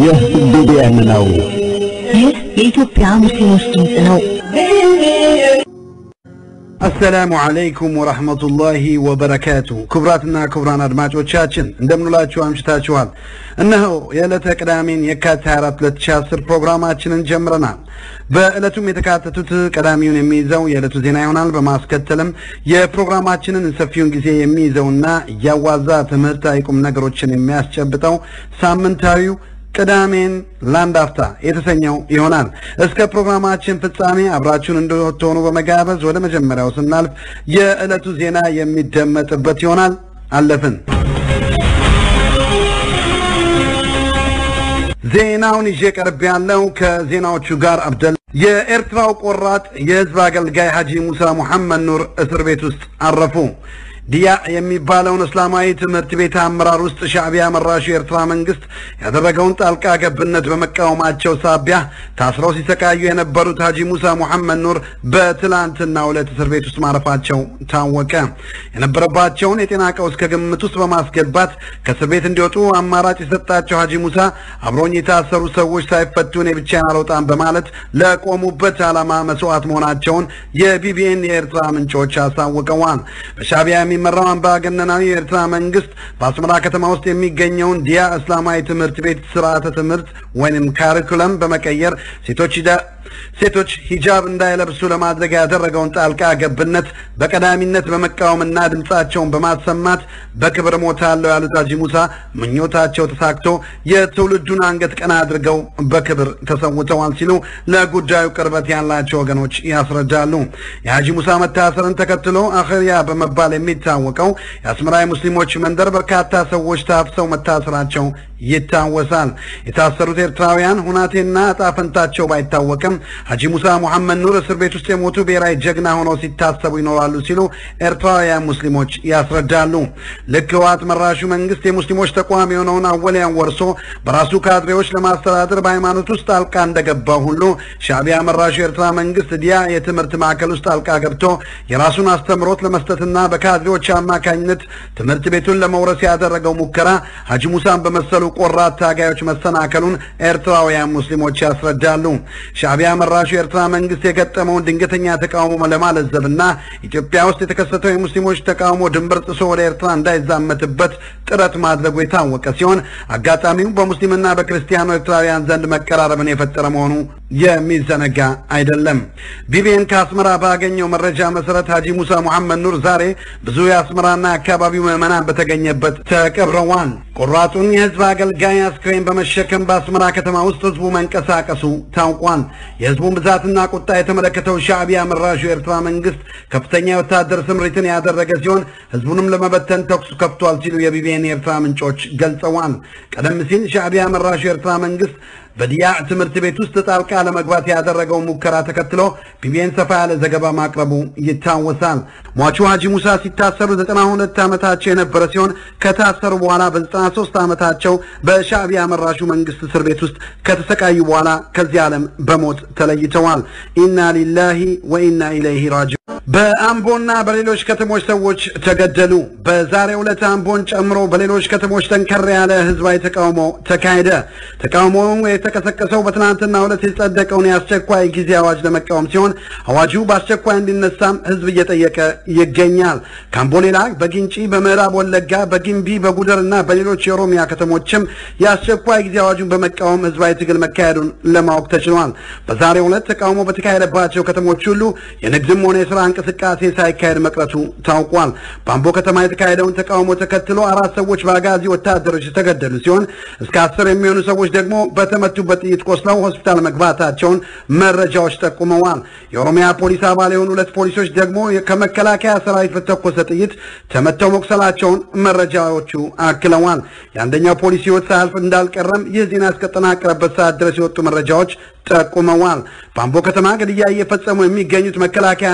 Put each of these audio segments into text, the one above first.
ይህ ቢቢኤን ነው። ይህ የኢትዮጵያ ሙስሊሞች ድምፅ ነው። አሰላሙ አለይኩም ወራህመቱላሂ ወበረካቱ። ክቡራትና ክቡራን አድማጮቻችን እንደምንላችሁ አምሽታችኋል። እነሆ የዕለተ ቅዳሜን የካቲት 24 2010 ፕሮግራማችንን ጀምረናል። በዕለቱም የተካተቱት ቀዳሚውን የሚይዘው የዕለቱ ዜና ይሆናል። በማስከተልም የፕሮግራማችንን ሰፊውን ጊዜ የሚይዘውና እያዋዛ ትምህርታዊ ቁም ነገሮችን የሚያስጨብጠው ሳምንታዊው ቅዳሜን ለአንድ አፍታ የተሰኘው ይሆናል። እስከ ፕሮግራማችን ፍጻሜ አብራችሁን እንድትሆኑ በመጋበዝ ወደ መጀመሪያው ስናልፍ የዕለቱ ዜና የሚደመጥበት ይሆናል። አለፍን። ዜናውን ይዤ ቀርብ ያለው ከዜናዎቹ ጋር አብደል የኤርትራው ቆራጥ የህዝብ አገልጋይ ሀጂ ሙሳ ሙሐመድ ኑር እስር ቤት ውስጥ አረፉ። ዲያ የሚባለውን እስላማዊ ትምህርት ቤት አመራር ውስጥ ሻዕቢያ መራሹ የኤርትራ መንግስት ያደረገውን ጣልቃ ገብነት በመቃወማቸው ሳቢያ ታስረው ሲሰቃዩ የነበሩት ሀጂ ሙሳ ሙሐመድ ኑር በትላንትናው ዕለት እስር ቤት ውስጥ ማረፋቸው ታወቀ። የነበረባቸውን የጤና ቀውስ ከግምት ውስጥ በማስገባት ከእስር ቤት እንዲወጡ አማራጭ የሰጣቸው ሀጂ ሙሳ አብሮኝ የታሰሩ ሰዎች ሳይፈቱ እኔ ብቻዬን አልወጣም በማለት ለቆሙበት ዓላማ መስዋዕት መሆናቸውን የቢቢኤን የኤርትራ ምንጮች አሳውቀዋል። በሻዕቢያ የሚመራው አምባገነናዊ የኤርትራ መንግስት በአስመራ ከተማ ውስጥ የሚገኘውን ዲያ እስላማዊ ትምህርት ቤት ስርዓተ ትምህርት ወይም ካሪኩለም በመቀየር ሴቶች ሴቶች ሂጃብ እንዳይለብሱ ለማድረግ ያደረገውን ጣልቃ ገብነት በቀዳሚነት በመቃወምና ድምፃቸውን በማሰማት በክብር ሞታለሁ ያሉት ሀጂ ሙሳ ምኞታቸው ተሳክቶ የትውልዱን አንገት ቀና አድርገው በክብር ተሰውተዋል ሲሉ ለጉዳዩ ቅርበት ያላቸው ወገኖች ያስረዳሉ። የሀጂ ሙሳ መታሰርን ተከትሎ አኸሪያ በመባል የሚታወቀው የአስመራ ሙስሊሞች መንደር በርካታ ሰዎች ታፍሰው መታሰራቸው ይታወሳል። የታሰሩት ኤርትራውያን ሁናቴና እጣ ፈንታቸው ባይታወቅም ሀጂ ሙሳ ሙሐመድ ኑር እስር ቤት ውስጥ የሞቱ ብሔራዊ ጀግና ሆነው ሲታሰቡ ይኖራሉ ሲሉ ኤርትራውያን ሙስሊሞች ያስረዳሉ። ልክ ህወሓት መራሹ መንግስት የሙስሊሞች ተቋም የሆነውን አወሊያን ወርሶ በራሱ ካድሬዎች ለማስተዳደር በሃይማኖት ውስጥ ጣልቃ እንደገባው ሁሉ ሻዕቢያ መራሹ የኤርትራ መንግስት ዲያ የትምህርት ማዕከል ውስጥ ጣልቃ ገብቶ የራሱን አስተምሮት ለመስጠትና በካድሬዎች አማካኝነት ትምህርት ቤቱን ለመውረስ ያደረገው ሙከራ ሀጂ ሙሳን በመሰሉ ቆራት ታጋዮች መሰናከሉን ኤርትራውያን ሙስሊሞች ያስረዳሉ። ሻዕቢያ መራሹ የኤርትራ መንግስት የገጠመውን ድንገተኛ ተቃውሞ ለማለዘብና ኢትዮጵያ ውስጥ የተከሰተው የሙስሊሞች ተቃውሞ ድንበር ጥሶ ወደ ኤርትራ እንዳይዛመትበት ጥረት ማድረጉ የታወቀ ሲሆን አጋጣሚው በሙስሊምና በክርስቲያኑ ኤርትራውያን ዘንድ መቀራረብን የፈጠረ መሆኑ የሚዘነጋ አይደለም። ቢቢኤን ከአስመራ ባገኘው መረጃ መሰረት ሀጂ ሙሳ ሙሐመድ ኑር ዛሬ ብዙ የአስመራና የአካባቢው ምዕመናን በተገኘበት ተቀብረዋል። ቆራጡን የህዝብ አገልጋይ አስክሬን በመሸከም በአስመራ ከተማ ውስጥ ህዝቡ መንቀሳቀሱ ታውቋል። የህዝቡን ብዛትና ቁጣ የተመለከተው ሻዕቢያ መራሹ የኤርትራ መንግስት ከፍተኛ የወታደር ስምሪትን ያደረገ ሲሆን ህዝቡንም ለመበተን ተኩሱ ከፍቷል ሲሉ የቢቢኤን የኤርትራ ምንጮች ገልጸዋል። ቀደም ሲል ሻዕቢያ መራሹ የኤርትራ መንግስት በዲያ ትምህርት ቤት ውስጥ ጣልቃ ለመግባት ያደረገው ሙከራ ተከትሎ ቢቢኤን ሰፋ ያለ ዘገባ ማቅረቡ ይታወሳል። ሟቹ ሀጂ ሙሳ ሲታሰሩ 92 ዓመታቸው የነበረ ሲሆን ከታሰሩ በኋላ በ93 ዓመታቸው በሻዕቢያ መራሹ መንግስት እስር ቤት ውስጥ ከተሰቃዩ በኋላ ከዚህ ዓለም በሞት ተለይተዋል። ኢና ሊላሂ ወኢና ኢለይሂ ራጂ በአምቦና በሌሎች ከተሞች ሰዎች ተገደሉ። በዛሬው ዕለት አምቦን ጨምሮ በሌሎች ከተሞች ጠንከር ያለ ህዝባዊ ተቃውሞ ተካሄደ። ተቃውሞው የተቀሰቀሰው በትናንትና ዕለት የጸደቀውን የአስቸኳይ ጊዜ አዋጅ ለመቃወም ሲሆን አዋጁ በአስቸኳይ እንዲነሳም ህዝብ እየጠየቀ ይገኛል። ከአምቦ ሌላ በጊንጪ፣ በምዕራብ ወለጋ፣ በጊምቢ፣ በጉደር እና በሌሎች የኦሮሚያ ከተሞችም የአስቸኳይ ጊዜ አዋጁን በመቃወም ህዝባዊ ትግል መካሄዱን ለማወቅ ተችሏል። በዛሬው ዕለት ተቃውሞ በተካሄደባቸው ከተሞች ሁሉ የንግድም ሆነ የስራ እንቅስቃሴ ሳይካሄድ መቅረቱ ታውቋል። በአምቦ ከተማ የተካሄደውን ተቃውሞ ተከትሎ አራት ሰዎች በአጋዚ ወታደሮች የተገደሉ ሲሆን እስከ አስር የሚሆኑ ሰዎች ደግሞ በተመቱበት ጥይት ቆስለው ሆስፒታል መግባታቸውን መረጃዎች ጠቁመዋል። የኦሮሚያ ፖሊስ አባል የሆኑ ሁለት ፖሊሶች ደግሞ ከመከላከያ ሰራዊት በተኮሰ ጥይት ተመተው መቁሰላቸውን መረጃዎቹ አክለዋል። የአንደኛው ፖሊስ ህይወት ሳያልፍ እንዳልቀረም ይህ ዜና እስከጠናቀረበት ሰዓት ድረስ የወጡ መረጃዎች ጠቁመዋል። በአምቦ ከተማ ግድያ እየፈጸሙ የሚገኙት መከላከያና አጋዚ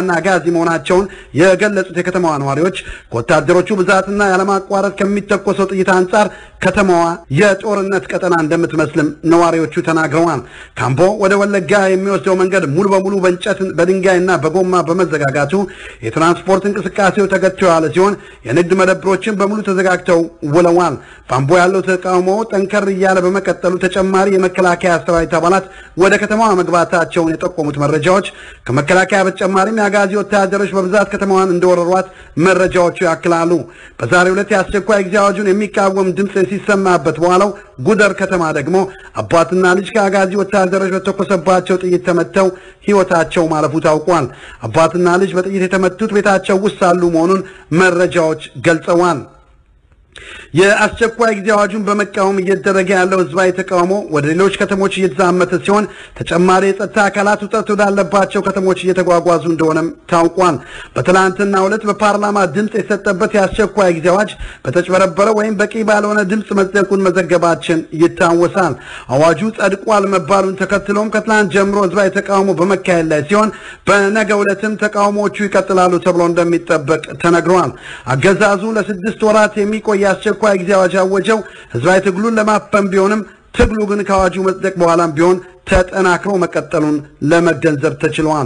መሆናቸውን የገለጹት የከተማዋ ነዋሪዎች ከወታደሮቹ ብዛትና ያለማቋረጥ ከሚተኮሰው ጥይት አንጻር ከተማዋ የጦርነት ቀጠና እንደምትመስልም ነዋሪዎቹ ተናግረዋል። ካምቦ ወደ ወለጋ የሚወስደው መንገድ ሙሉ በሙሉ በእንጨት በድንጋይና በጎማ በመዘጋጋቱ የትራንስፖርት እንቅስቃሴው ተገቶ ያለ ሲሆን የንግድ መደብሮችን በሙሉ ተዘጋግተው ውለዋል። ባምቦ ያለው ተቃውሞ ጠንከር እያለ በመቀጠሉ ተጨማሪ የመከላከያ ሰራዊት አባላት ወደ ከተማዋ መግባታቸውን የጠቆሙት መረጃዎች ከመከላከያ በተጨማሪም የአጋዚ ወታደሮች በብዛት ከተማዋን እንደወረሯት መረጃዎቹ ያክላሉ። በዛሬው ዕለት የአስቸኳይ ጊዜ አዋጁን የሚቃወም ድምፅ ሲሰማበት በኋላው ጉደር ከተማ ደግሞ አባትና ልጅ ከአጋዚ ወታደሮች በተኮሰባቸው ጥይት ተመተው ሕይወታቸው ማለፉ ታውቋል። አባትና ልጅ በጥይት የተመቱት ቤታቸው ውስጥ ሳሉ መሆኑን መረጃዎች ገልጸዋል። የአስቸኳይ ጊዜ አዋጁን በመቃወም እየተደረገ ያለው ህዝባዊ ተቃውሞ ወደ ሌሎች ከተሞች እየተዛመተ ሲሆን ተጨማሪ የጸጥታ አካላት ውጥረት ወዳለባቸው ከተሞች እየተጓጓዙ እንደሆነም ታውቋል። በትናንትናው ዕለት በፓርላማ ድምፅ የሰጠበት የአስቸኳይ ጊዜ አዋጅ በተጭበረበረ ወይም በቂ ባልሆነ ድምፅ መጽደቁን መዘገባችን ይታወሳል። አዋጁ ጸድቋል መባሉን ተከትሎም ከትናንት ጀምሮ ህዝባዊ ተቃውሞ በመካሄድ ላይ ሲሆን በነገው ዕለትም ተቃውሞዎቹ ይቀጥላሉ ተብሎ እንደሚጠበቅ ተነግሯል። አገዛዙ ለስድስት ወራት የሚቆይ የአስቸኳይ ጊዜ አዋጅ ያወጀው ህዝባዊ ትግሉን ለማፈን ቢሆንም ትግሉ ግን ከአዋጁ መጽደቅ በኋላም ቢሆን ተጠናክሮ መቀጠሉን ለመገንዘብ ተችሏል።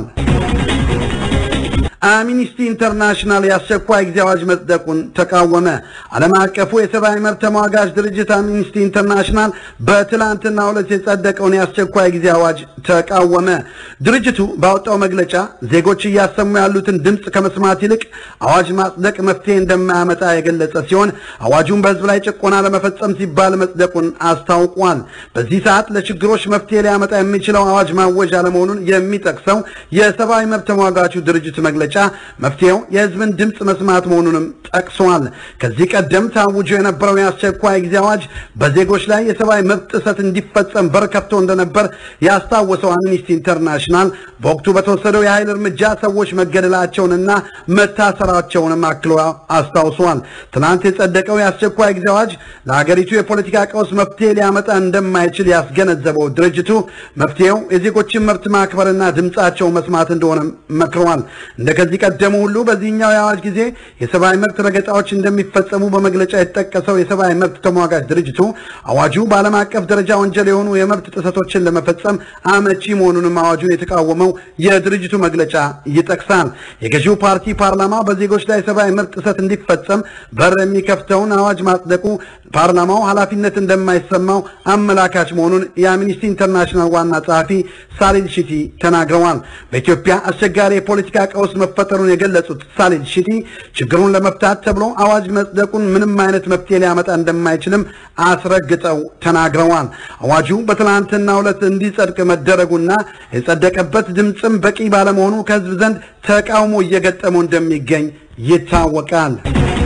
አምኒስቲ ኢንተርናሽናል የአስቸኳይ ጊዜ አዋጅ መጽደቁን ተቃወመ። ዓለም አቀፉ የሰብአዊ መብት ተሟጋች ድርጅት አምኒስቲ ኢንተርናሽናል በትላንትናው ዕለት የጸደቀውን የአስቸኳይ ጊዜ አዋጅ ተቃወመ። ድርጅቱ ባወጣው መግለጫ ዜጎች እያሰሙ ያሉትን ድምፅ ከመስማት ይልቅ አዋጅ ማጽደቅ መፍትሄ እንደማያመጣ የገለጸ ሲሆን አዋጁን በህዝብ ላይ ጭቆና ለመፈጸም ሲባል መጽደቁን አስታውቋል። በዚህ ሰዓት ለችግሮች መፍትሄ ሊያመጣ የሚችለው አዋጅ ማወጅ አለመሆኑን የሚጠቅሰው የሰብአዊ መብት ተሟጋቹ ድርጅት መግለጫ መፍትሄው የህዝብን ድምፅ መስማት መሆኑንም ጠቅሰዋል። ከዚህ ቀደም ታውጆ የነበረው የአስቸኳይ ጊዜ አዋጅ በዜጎች ላይ የሰብአዊ መብት ጥሰት እንዲፈጸም በር ከፍቶ እንደነበር ያስታወሰው አምኒስቲ ኢንተርናሽናል በወቅቱ በተወሰደው የኃይል እርምጃ ሰዎች መገደላቸውንና መታሰራቸውንም አክሎ አስታውሰዋል። ትናንት የጸደቀው የአስቸኳይ ጊዜ አዋጅ ለሀገሪቱ የፖለቲካ ቀውስ መፍትሄ ሊያመጣ እንደማይችል ያስገነዘበው ድርጅቱ መፍትሄው የዜጎችን መብት ማክበርና ድምፃቸው መስማት እንደሆነ መክረዋል። እንደ ከዚህ ቀደሙ ሁሉ በዚህኛው የአዋጅ ጊዜ የሰብአዊ መብት ረገጣዎች እንደሚፈጸሙ በመግለጫ የተጠቀሰው የሰብአዊ መብት ተሟጋች ድርጅቱ አዋጁ በዓለም አቀፍ ደረጃ ወንጀል የሆኑ የመብት ጥሰቶችን ለመፈጸም አመቺ መሆኑንም አዋጁን የተቃወመው የድርጅቱ መግለጫ ይጠቅሳል። የገዢው ፓርቲ ፓርላማ በዜጎች ላይ የሰብአዊ መብት ጥሰት እንዲፈጸም በር የሚከፍተውን አዋጅ ማጽደቁ ፓርላማው ኃላፊነት እንደማይሰማው አመላካች መሆኑን የአምኒስቲ ኢንተርናሽናል ዋና ጸሐፊ ሳሊል ሺቲ ተናግረዋል። በኢትዮጵያ አስቸጋሪ የፖለቲካ ቀውስ መፈጠሩን የገለጹት ሳሊል ሺቲ ችግሩን ለመፍታት ተብሎ አዋጅ መጽደቁን ምንም አይነት መፍትሄ ሊያመጣ እንደማይችልም አስረግጠው ተናግረዋል። አዋጁ በትናንትናው ዕለት እንዲጸድቅ መደረጉና የጸደቀበት ድምፅም በቂ ባለመሆኑ ከህዝብ ዘንድ ተቃውሞ እየገጠመው እንደሚገኝ ይታወቃል።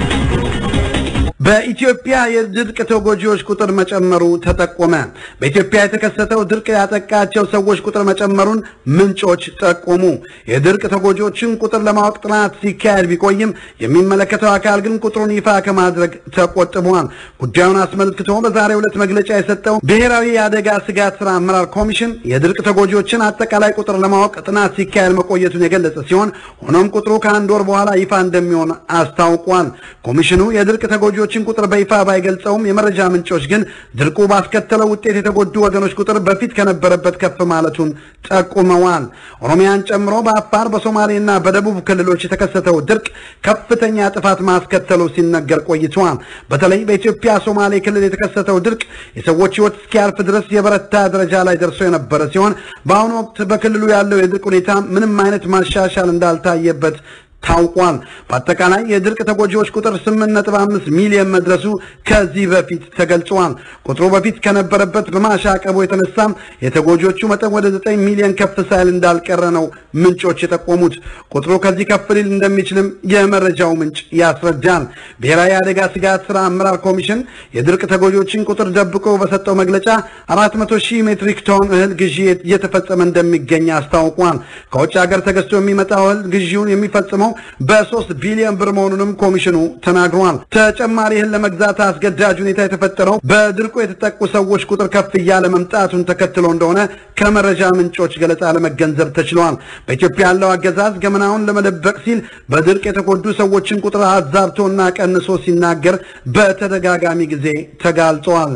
በኢትዮጵያ የድርቅ ተጎጂዎች ቁጥር መጨመሩ ተጠቆመ። በኢትዮጵያ የተከሰተው ድርቅ ያጠቃቸው ሰዎች ቁጥር መጨመሩን ምንጮች ጠቆሙ። የድርቅ ተጎጂዎችን ቁጥር ለማወቅ ጥናት ሲካሄድ ቢቆይም የሚመለከተው አካል ግን ቁጥሩን ይፋ ከማድረግ ተቆጥቧል። ጉዳዩን አስመልክቶ በዛሬው ዕለት መግለጫ የሰጠው ብሔራዊ የአደጋ ስጋት ስራ አመራር ኮሚሽን የድርቅ ተጎጂዎችን አጠቃላይ ቁጥር ለማወቅ ጥናት ሲካሄድ መቆየቱን የገለጸ ሲሆን ሆኖም ቁጥሩ ከአንድ ወር በኋላ ይፋ እንደሚሆን አስታውቋል። ኮሚሽኑ የድርቅ ተጎጂዎችን ቁጥር በይፋ ባይገልጸውም የመረጃ ምንጮች ግን ድርቁ ባስከተለው ውጤት የተጎዱ ወገኖች ቁጥር በፊት ከነበረበት ከፍ ማለቱን ጠቁመዋል። ኦሮሚያን ጨምሮ በአፋር በሶማሌና በደቡብ ክልሎች የተከሰተው ድርቅ ከፍተኛ ጥፋት ማስከተሉ ሲነገር ቆይተዋል። በተለይ በኢትዮጵያ ሶማሌ ክልል የተከሰተው ድርቅ የሰዎች ሕይወት እስኪያልፍ ድረስ የበረታ ደረጃ ላይ ደርሶ የነበረ ሲሆን በአሁኑ ወቅት በክልሉ ያለው የድርቅ ሁኔታ ምንም አይነት ማሻሻል እንዳልታየበት ታውቋል። በአጠቃላይ የድርቅ ተጎጂዎች ቁጥር 8.5 ሚሊዮን መድረሱ ከዚህ በፊት ተገልጿል። ቁጥሩ በፊት ከነበረበት በማሻቀቡ የተነሳም የተጎጂዎቹ መጠን ወደ 9 ሚሊዮን ከፍ ሳይል እንዳልቀረ ነው ምንጮች የጠቆሙት። ቁጥሩ ከዚህ ከፍ ሊል እንደሚችልም የመረጃው ምንጭ ያስረዳል። ብሔራዊ የአደጋ ስጋት ስራ አመራር ኮሚሽን የድርቅ ተጎጂዎችን ቁጥር ደብቆ በሰጠው መግለጫ 400 ሺህ ሜትሪክ ቶን እህል ግዢ እየተፈጸመ እንደሚገኝ አስታውቋል። ከውጭ ሀገር ተገዝቶ የሚመጣው እህል ግዢውን የሚፈጽመው የተሸፈነው በሶስት ቢሊዮን ብር መሆኑንም ኮሚሽኑ ተናግሯል። ተጨማሪ እህል ለመግዛት አስገዳጅ ሁኔታ የተፈጠረው በድርቁ የተጠቁ ሰዎች ቁጥር ከፍ እያለ መምጣቱን ተከትሎ እንደሆነ ከመረጃ ምንጮች ገለጻ ለመገንዘብ ተችሏል። በኢትዮጵያ ያለው አገዛዝ ገመናውን ለመደበቅ ሲል በድርቅ የተጎዱ ሰዎችን ቁጥር አዛብቶና ቀንሶ ሲናገር በተደጋጋሚ ጊዜ ተጋልጿል።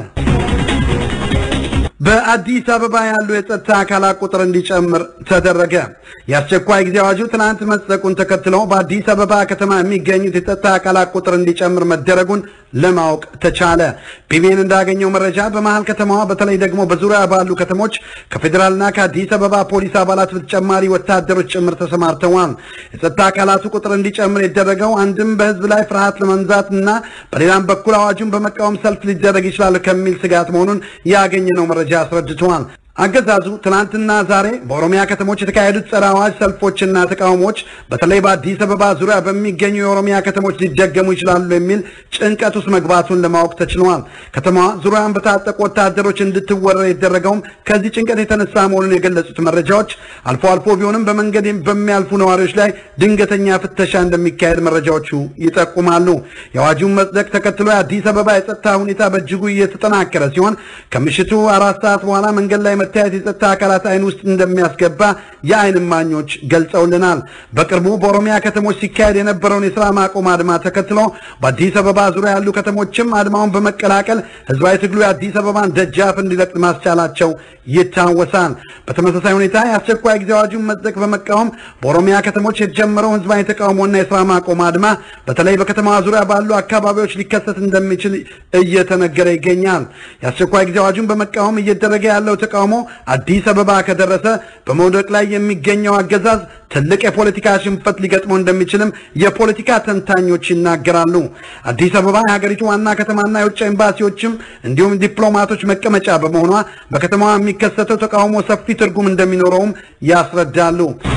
በአዲስ አበባ ያሉ የጸጥታ አካላት ቁጥር እንዲጨምር ተደረገ። የአስቸኳይ ጊዜ አዋጁ ትናንት መጽደቁን ተከትሎ በአዲስ አበባ ከተማ የሚገኙት የጸጥታ አካላት ቁጥር እንዲጨምር መደረጉን ለማወቅ ተቻለ። ቢቢኤን እንዳገኘው መረጃ በመሀል ከተማዋ በተለይ ደግሞ በዙሪያ ባሉ ከተሞች ከፌዴራልና ከአዲስ አበባ ፖሊስ አባላት በተጨማሪ ወታደሮች ጭምር ተሰማርተዋል። የጸጥታ አካላቱ ቁጥር እንዲጨምር የደረገው አንድም በሕዝብ ላይ ፍርሃት ለመንዛት እና በሌላም በኩል አዋጁን በመቃወም ሰልፍ ሊደረግ ይችላል ከሚል ስጋት መሆኑን ያገኘነው መረጃ አስረድተዋል። አገዛዙ ትናንትና ዛሬ በኦሮሚያ ከተሞች የተካሄዱት ጸረ አዋጅ ሰልፎችና ተቃውሞዎች በተለይ በአዲስ አበባ ዙሪያ በሚገኙ የኦሮሚያ ከተሞች ሊደገሙ ይችላሉ የሚል ጭንቀት ውስጥ መግባቱን ለማወቅ ተችሏል። ከተማዋ ዙሪያን በታጠቁ ወታደሮች እንድትወረር የደረገውም ከዚህ ጭንቀት የተነሳ መሆኑን የገለጹት መረጃዎች አልፎ አልፎ ቢሆንም በመንገድ በሚያልፉ ነዋሪዎች ላይ ድንገተኛ ፍተሻ እንደሚካሄድ መረጃዎቹ ይጠቁማሉ። የአዋጁን መጽደቅ ተከትሎ የአዲስ አበባ የጸጥታ ሁኔታ በእጅጉ እየተጠናከረ ሲሆን ከምሽቱ አራት ሰዓት በኋላ መንገድ ላይ መታየት የጸጥታ አካላት አይን ውስጥ እንደሚያስገባ የአይን እማኞች ገልጸውልናል። በቅርቡ በኦሮሚያ ከተሞች ሲካሄድ የነበረውን የስራ ማቆም አድማ ተከትሎ በአዲስ አበባ ዙሪያ ያሉ ከተሞችም አድማውን በመቀላቀል ህዝባዊ ትግሉ የአዲስ አበባን ደጃፍ እንዲለቅ ማስቻላቸው ይታወሳል። በተመሳሳይ ሁኔታ የአስቸኳይ ጊዜ አዋጁን መጽደቅ በመቃወም በኦሮሚያ ከተሞች የተጀመረው ህዝባዊ ተቃውሞና የስራ ማቆም አድማ በተለይ በከተማዋ ዙሪያ ባሉ አካባቢዎች ሊከሰት እንደሚችል እየተነገረ ይገኛል። የአስቸኳይ ጊዜ አዋጁን በመቃወም እየደረገ ያለው ተቃውሞ አዲስ አበባ ከደረሰ በመውደቅ ላይ የሚገኘው አገዛዝ ትልቅ የፖለቲካ ሽንፈት ሊገጥመው እንደሚችልም የፖለቲካ ተንታኞች ይናገራሉ። አዲስ አበባ የሀገሪቱ ዋና ከተማና የውጭ ኤምባሲዎችም እንዲሁም ዲፕሎማቶች መቀመጫ በመሆኗ በከተማዋ የሚከሰተው ተቃውሞ ሰፊ ትርጉም እንደሚኖረውም ያስረዳሉ።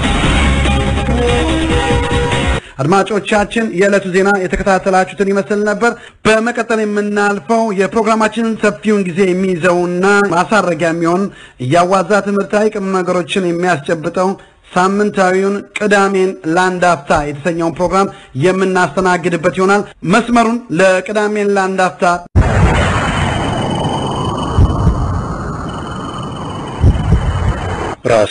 አድማጮቻችን የዕለቱ ዜና የተከታተላችሁትን ይመስል ነበር። በመቀጠል የምናልፈው የፕሮግራማችንን ሰፊውን ጊዜ የሚይዘውና ማሳረጊያ የሚሆን እያዋዛ ትምህርታዊ ቁም ነገሮችን የሚያስጨብጠው ሳምንታዊውን ቅዳሜን ለአንድ አፍታ የተሰኘውን ፕሮግራም የምናስተናግድበት ይሆናል። መስመሩን ለቅዳሜን ለአንድ አፍታ ራስ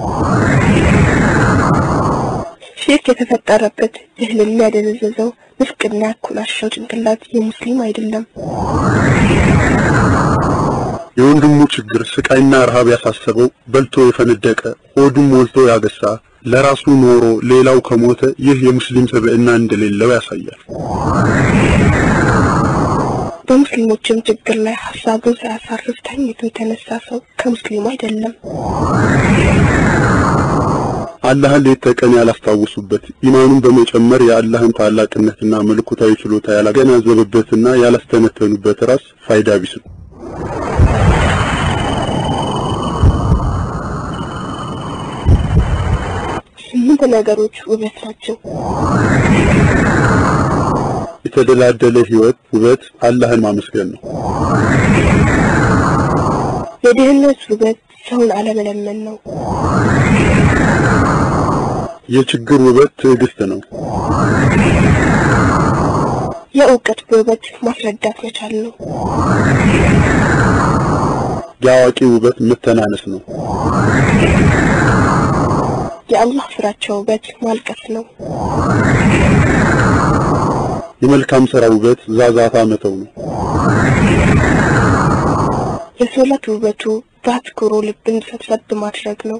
ሽርክ የተፈጠረበት እህልን ያደነዘዘው ንፍቅና ያኮላሸው ጭንቅላት የሙስሊም አይደለም። የወንድሙ ችግር ስቃይና ረሃብ ያሳሰበው በልቶ የፈነደቀ ሆዱም ሞልቶ ያገሳ ለራሱ ኖሮ ሌላው ከሞተ ይህ የሙስሊም ስብዕና እንደሌለው ያሳያል። በሙስሊሞችም ችግር ላይ ሀሳቡን ሳያሳርፍ ተኝቶ የተነሳ ሰው ከሙስሊሙ አይደለም። አላህን ሌት ተቀን ያላስታወሱበት ኢማኑን በመጨመር የአላህን ታላቅነትና መለኮታዊ ችሎታ ያላገናዘበበትና ያላስተነተኑበት ራስ ፋይዳ ቢስ ነው። ስምንት ነገሮች ውበት ናቸው። የተደላደለ ህይወት ውበት አላህን ማመስገን ነው። የድህነት ውበት ሰውን አለመለመን ነው። የችግር ውበት ትዕግስት ነው። የእውቀት ውበት ማስረዳት መቻል ነው። የአዋቂ ውበት መተናነስ ነው። የአላህ ፍራቻ ውበት ማልቀስ ነው። የመልካም ሥራ ውበት ዛዛታ መተው ነው። የሶላት ውበቱ በአትኩሮ ልብን ሰብሰብ ማድረግ ነው።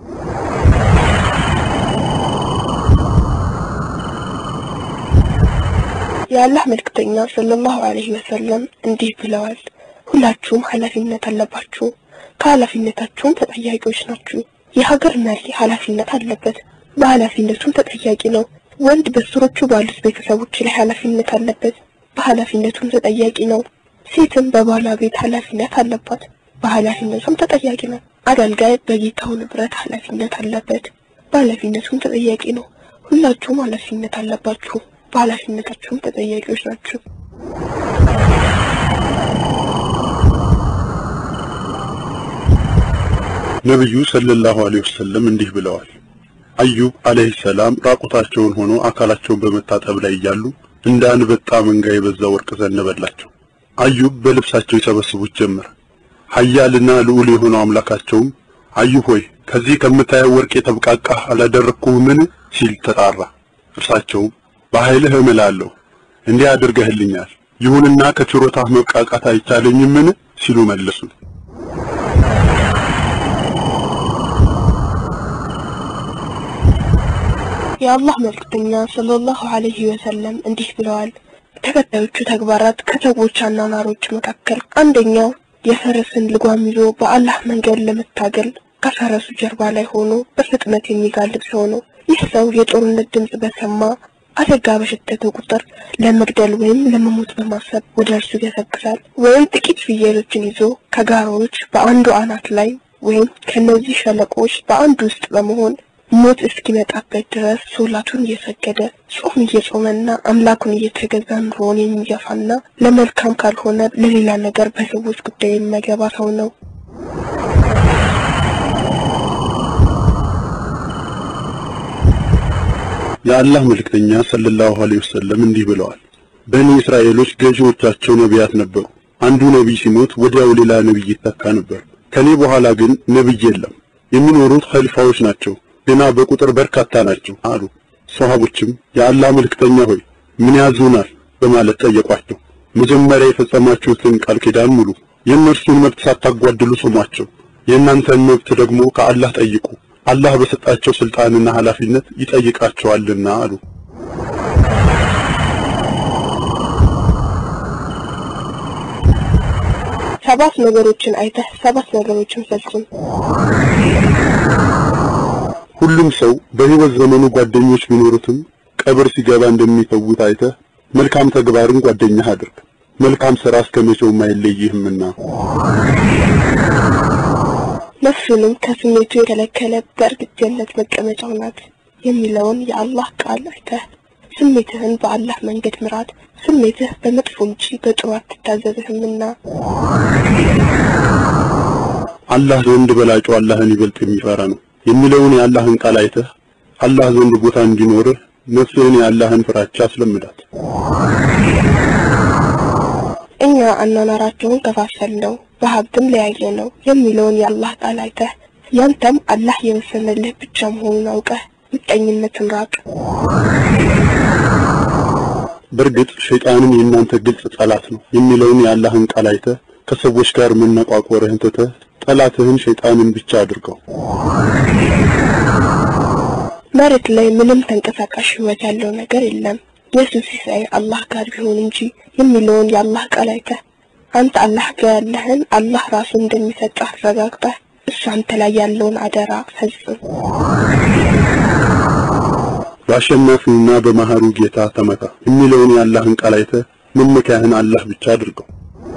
የአላህ መልክተኛ ሰለላሁ ዐለይሂ ወሰለም እንዲህ ብለዋል። ሁላችሁም ኃላፊነት አለባችሁ፣ ከኃላፊነታችሁም ተጠያቂዎች ናችሁ። የሀገር መሪ ኃላፊነት አለበት፣ በኃላፊነቱም ተጠያቂ ነው። ወንድ በስሮቹ ባሉት ቤተሰቦች ላይ ኃላፊነት አለበት፣ በኃላፊነቱም ተጠያቂ ነው። ሴትም በባሏ ቤት ኃላፊነት አለባት፣ በኃላፊነቱም ተጠያቂ ነው። አገልጋይ በጌታው ንብረት ኃላፊነት አለበት፣ በኃላፊነቱም ተጠያቂ ነው። ሁላችሁም ኃላፊነት አለባችሁ፣ በኃላፊነታችሁም ተጠያቂዎች ናችሁ። ነብዩ ሰለላሁ ዐለይሂ ወሰለም እንዲህ ብለዋል። አዩብ አለይሂ ሰላም ራቁታቸውን ሆኖ አካላቸውን በመታጠብ ላይ እያሉ እንደ አንበጣ መንጋ የበዛ ወርቅ ዘነበላቸው። አዩብ በልብሳቸው ይሰበስቡት ጀመር። ኃያልና ልዑል የሆነው አምላካቸውም አዩብ ሆይ ከዚህ ከምታየው ወርቅ የተብቃቃህ አላደረግኩህምን ሲል ተጣራ። እርሳቸውም በኃይልህ እምላለሁ እንዲህ አድርገህልኛል፣ ይሁንና ከችሮታህ መብቃቃት አይቻለኝምን ሲሉ መለሱ። የአላህ መልክተኛ ሰለላሁ ዐለይሂ ወሰለም እንዲህ ብለዋል። ተከታዮቹ ተግባራት ከሰዎች አኗኗሮች መካከል አንደኛው የፈረስን ልጓም ይዞ በአላህ መንገድ ለመታገል ከፈረሱ ጀርባ ላይ ሆኖ በፍጥነት የሚጋልብ ሰው ነው። ይህ ሰው የጦርነት ድምፅ በሰማ አደጋ በሸተተው ቁጥር ለመግደል ወይም ለመሞት በማሰብ ወደ እርሱ ይገሰግሳል። ወይም ጥቂት ፍየሎችን ይዞ ከጋሮዎች በአንዱ አናት ላይ ወይም ከነዚህ ሸለቆዎች በአንዱ ውስጥ በመሆን ሞት እስኪመጣበት ድረስ ሶላቱን እየሰገደ ጾም እየጾመና አምላኩን እየተገዛ ኑሮውን የሚገፋና ለመልካም ካልሆነ ለሌላ ነገር በሰዎች ጉዳይ የማይገባ ሰው ነው። የአላህ መልእክተኛ ሰለላሁ ዐለይሂ ወሰለም እንዲህ ብለዋል። በኒ እስራኤሎች ገዢዎቻቸው ነቢያት ነበሩ። አንዱ ነቢይ ሲሞት ወዲያው ሌላ ነቢይ ይተካ ነበር። ከኔ በኋላ ግን ነቢይ የለም። የሚኖሩት ኸሊፋዎች ናቸው፣ ገና በቁጥር በርካታ ናቸው አሉ። ሷሃቦችም የአላህ መልእክተኛ ሆይ ምን ያዙናል በማለት ጠየቋቸው። መጀመሪያ የፈጸማችሁትን ቃል ኪዳን ሙሉ፣ የእነርሱን መብት ሳታጓድሉ ስሟቸው፣ የእናንተን መብት ደግሞ ከአላህ ጠይቁ አላህ በሰጣቸው ስልጣንና ኃላፊነት ይጠይቃቸዋልና አሉ። ሰባት ነገሮችን አይተህ ሰባት ነገሮችን ፈጽም። ሁሉም ሰው በሕይወት ዘመኑ ጓደኞች ቢኖሩትም ቀብር ሲገባ እንደሚተውት አይተህ መልካም ተግባርን ጓደኛህ አድርግ። መልካም ሥራ እስከመቼውም አይለይህምና። ነፍሱንም ከስሜቱ የከለከለ በእርግጥ ጀነት መቀመጫው ናት የሚለውን የአላህ ቃል አይተህ ስሜትህን በአላህ መንገድ ምራት። ስሜትህ በመጥፎ እንጂ በጥሩ አትታዘዝህምና። አላህ ዘንድ በላጩ አላህን ይበልጥ የሚፈራ ነው የሚለውን የአላህን ቃል አይተህ አላህ ዘንድ ቦታ እንዲኖርህ ነፍስህን የአላህን ፍራቻ አስለምዳት። እኛ አኗኗራቸውን ከፋፈልነው በሀብትም ለያየ ነው የሚለውን የአላህ ቃል አይተህ ያንተም አላህ የወሰነልህ ብቻ መሆኑን አውቀህ ምቀኝነትን ራቅ። በእርግጥ ሸይጣንም የእናንተ ግልጽ ጠላት ነው የሚለውን የአላህን ቃል አይተህ ከሰዎች ጋር መነቋቆርህን ትተህ ጠላትህን ሸይጣንን ብቻ አድርገው። መሬት ላይ ምንም ተንቀሳቃሽ ህይወት ያለው ነገር የለም የሱ ሲሳይ አላህ ጋር ቢሆን እንጂ የሚለውን የአላህ ቃል አይተህ አንተ አላህ ጋር ያለህን አላህ ራሱ እንደሚሰጥህ አረጋግጠህ እሱ አንተ ላይ ያለውን አደራ ፈጽም። በአሸናፊውና በመሐሩ ጌታ ተመካ የሚለውን የአላህን ቃል አይተህ መመኪያህን አላህ ብቻ አድርገው።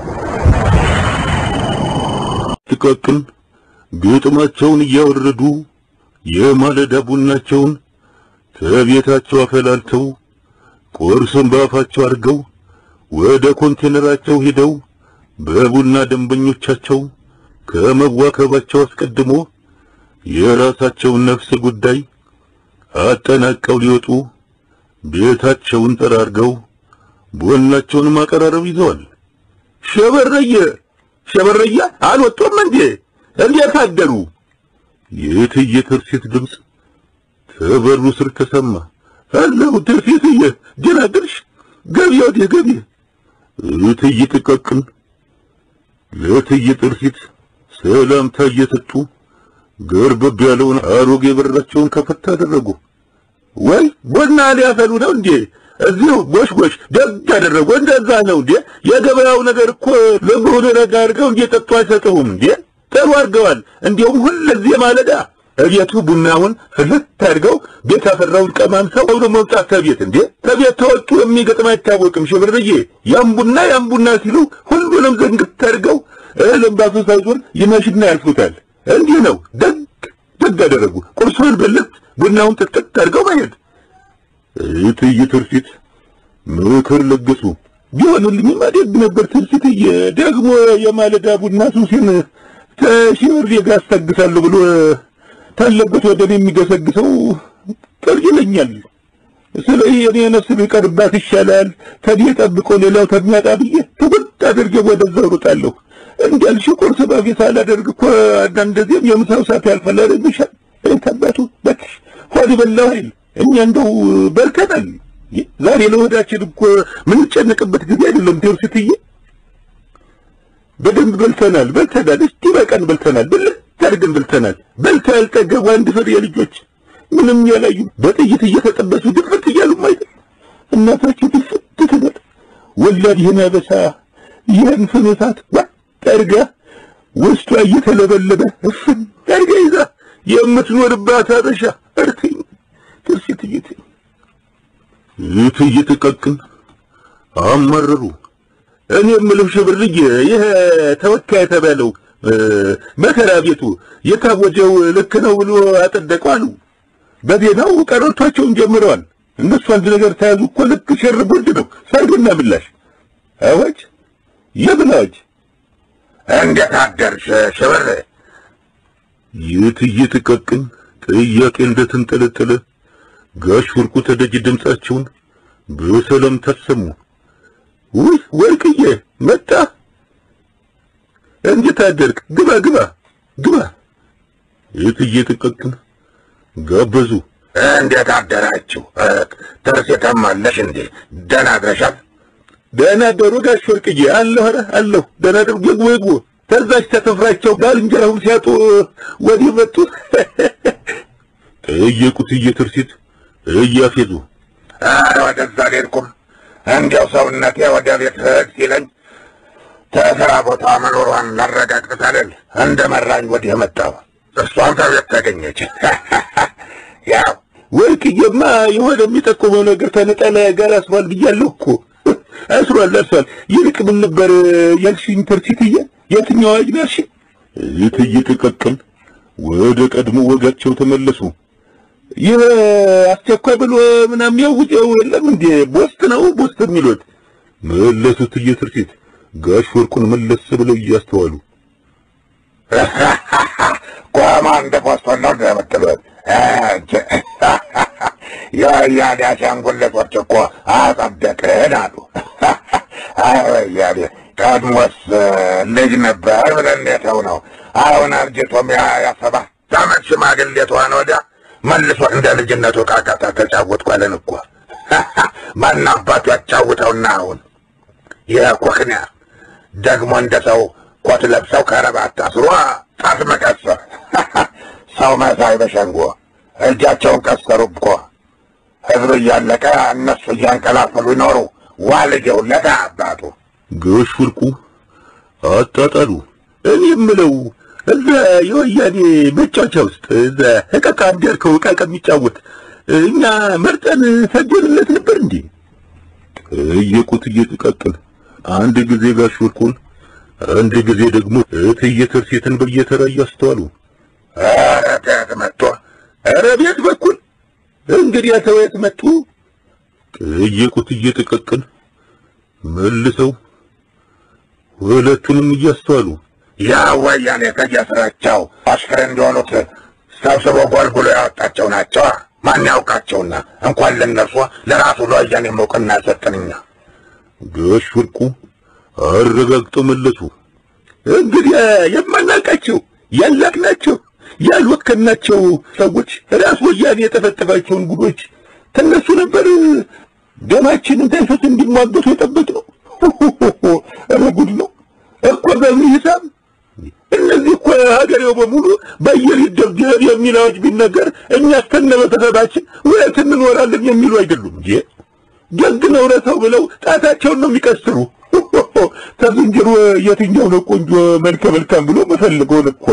ጥቃቅን ግጥማቸውን እያወረዱ የማለዳ ቡናቸውን ከቤታቸው አፈላልተው ቁርሱን በአፋቸው አድርገው ወደ ኮንቴነራቸው ሄደው በቡና ደንበኞቻቸው ከመዋከባቸው አስቀድሞ የራሳቸውን ነፍስ ጉዳይ አጠናቀው ሊወጡ ቤታቸውን ጠራርገው ቡናቸውን ማቀራረብ ይዘዋል። ሸበረየ ሸበረየ አልወጡም እንዴ? እንዴት አደሩ? የእትዬ ትርሲት ድምፅ ከበሩ ስር ተሰማ። አለሁ ትርሲትዬ፣ ደህና አደርሽ? ገቢ ወዲህ ገቢ። እትዬ ጥቃቅን ለእትዬ ትርሲት ሰላምታ እየሰጡ ገርበብ ያለውን አሮጌ በራቸውን ከፈት አደረጉ። ወይ ቡና ሊያፈሉ ነው እንዴ? እዚሁ ጎሽ ጎሽ፣ ደግ አደረጉ። እንደዛ ነው እንዴ? የገበያው ነገር እኮ ለምሁን ረጋ አድርገው እንዲጠጡ አይሰጠውም እንዴ? ጥሩ አድርገዋል። እንዲሁም ሁልጊዜ ማለዳ እቤቱ ቡናውን ፍልት አድርገው ቤት ያፈራውን ቀማምሰው ወደ መውጣት ከቤት እንዴ ከቤት ተወጡ የሚገጥም አይታወቅም። ሽብርዬ ያም ቡና ያም ቡና ሲሉ ሁሉንም ዘንግት አድርገው እህልም ባሱ ሳይዞር ይመሽና ያልፉታል። እንዲህ ነው። ደግ ደግ አደረጉ። ቁርሱን ብልት ቡናውን ጥጥጥ አድርገው መሄድ። እትዬ ትርሲት ምክር ለገሱ። ቢሆንልኝማ ደግ ነበር ትርሲትዬ። ደግሞ የማለዳ ቡና ሱሲን ከሺህ ብር ጋር አስታግሳለሁ ብሎ ታለበት ወደ እኔ የሚገሰግሰው ቅር ይለኛል። ስለዚህ እኔ ነፍስ ቢቀርባት ይሻላል ከኔ ጠብቆ ሌላው ከሚያጣ ብዬ ትውጥ አድርጌ ወደዛ ሩጣለሁ። እንዳልሽ ቁርስ በፊት አላደርግ እኮ አንዳንድ ጊዜም የምሳው ሰዓት ያልፋል አይደል? ተባቱ በትሽ ሆድ በላው አይደል? እኛ እንደው በልተናል። ዛሬ ለሆዳችን እኮ ምንጨነቅበት ጊዜ አይደለም። ቴርስትዬ በደንብ በልተናል በልተናል። እስቲ በቀን በልተናል ብልህ አድርገን በልተናል። በልተው ያልጠገቡ አንድ ፍሬ ልጆች ምንም ያላዩ በጥይት እየተጠበሱ ድፍት እያሉ አይደል? እናታቸው ድፍት ትበል ወላድ ይህን አበሳ ይህን ፍኖታት ጠርጋ ውስጧ እየተለበለበ እፍን ጠርጋ ይዛ የምትኖርባት አበሻ እርትኝ ትርሲት እይት ይት እየተቀቅን አመረሩ። እኔ የምለው ሽብርዬ ይሄ ተወካይ የተባለው መከራ ቤቱ የታወጀው ልክ ነው ብሎ አጸደቀው አሉ። በዜናው ቀረርቷቸውን ጀምረዋል። እነሱ አንድ ነገር ተያዙ እኮ ልክ ሸር ጉድ ነው። ሰርግና ምላሽ አዋጅ የምን አዋጅ? እንዴት አደርሽ ሽብር? ይት እየተቀቅን ጥያቄ እንደተንጠለጠለ ጋሽ ወርቁ ተደጅ ድምጻቸውን በሰላም ታሰሙ። ውይ ወርቅዬ መጣ። እንዴት አደርክ? ግባ ግባ ግባ። የት እየተቀቅን ጋበዙ። እንዴት አደራችሁ? ተርሴታም አለሽ እንዴ? ደህና አድረሻል? ደህና አደሩ ጋሽ ወርቅዬ። አለሁ ኧረ አለሁ። ደህና አደሩ። ግቡ ግቡ። ተዛች ተተፍራቸው ባልንጀራውን ሲያጡ ወዲህ መጡ። ጠየቁት እየትርሲት እያፌዙ ኧረ ወደዛ አልሄድኩም። እንዲያው ሰውነቴ ወደ ቤት ሂድ ሲለኝ ተስራ ቦታ መኖሯን ላረጋግጥ አይደል እንደ መራኝ ወዲህ መጣሁ። እሷም ከቤት ተገኘች። ያው ወርቅዬማ የሆነ የሚጠቁመው ነገር ተነጠለ ጋር አስሯል ብያለሁ እኮ አስሯል አስሯል። ይልቅ ምን ነበር ያልሽኝ ተርሲትዬ? የትኛው አዋጅ ነው ያልሽኝ? ይት እየተቀቀል ወደ ቀድሞ ወጋቸው ተመለሱ። ይህ አስቸኳይ ብሎ ምናምን ያውጀው የለም እንዴ? ቦስት ነው ቦስት የሚሉት መለሱት። እየትርሲት ጋሽ ወርቁን መለስ ብለው እያስተዋሉ ኮማንድ ፖስቶን ነው እንደምትሉት የወያኔ አሻንጉሊቶች እኮ አጸደቅን አሉ። አይ ወያኔ ቀድሞስ ልጅ ነበር ብለን የተው ነው። አሁን አርጅቶም ያሰባት ዓመት ሽማግሌ ተሆነ ወዲያ መልሶ እንደ ልጅነቱ ቃቃታ ተጫወትኩ አለን እኮ። ማን አባቱ ያጫውተውና አሁን የኮክንያ ደግሞ እንደ ሰው ኮት ለብሰው ከረባት ታስሮ ጣት መቀሰር ሰው መሳይ በሸንጎ እጃቸውን ቀሰሩ እኮ ህዝብ እያለቀ እነሱ እያንቀላፈሉ ይኖሩ ዋልጀውለት አባቱ ጋሽ ወርቁ አጣጣሉ። እኔ የምለው እዛ የወያኔ መጫወቻ ውስጥ እዛ እቃቃ እንዲያልከው እቃቃ የሚጫወት እኛ መርጠን ሰጀንለት ነበር እንዴ? ጠየቁት እየተቃጠለ አንድ ጊዜ ጋሽ ወርቁን አንድ ጊዜ ደግሞ እትዬ ትርሲትን በየተራ እያስተዋሉ ኧረ ከየት መጥቶ ኧረ ቤት በኩል እንግዲህ ተወየት መጡ ጠየቁት እየተቀቀል መልሰው ሁለቱንም እያስተዋሉ ያ ወያኔ ከየስራቸው አሽከር እንዲሆኑት ሰብስቦ ጎልጉሎ ያወጣቸው ናቸው። ማን ያውቃቸውና እንኳን ለነርሷ ለራሱ ለወያኔ እውቅና ሰጠንኛ። ጋሽ ወርቁ አረጋግጠው መለሱ። እንግዲህ የማናውቃቸው ያላቅናቸው ያልወከናቸው ሰዎች ራስ ወያኔ የጠፈጠፋቸውን ጉዶች ከነሱ ነበር ደማችን እንዳይፈስ እንዲሟገቱ የጠበቅነው። ኧረ ጉድ ነው እኮ በምን ሂሳብ እነዚህ እኮ ሀገሬው በሙሉ በአየር ይደብደብ የሚል አዋጅ ቢነገር እኛ እስከነ ቤተሰባችን ወየት እንኖራለን የሚሉ አይደሉም እንጂ ደግ ነው ረተው ብለው ጣታቸውን ነው የሚቀስሩ። ከዝንጀሮ የትኛው ነው ቆንጆ መልከ መልካም ብሎ መፈልገውን እኮ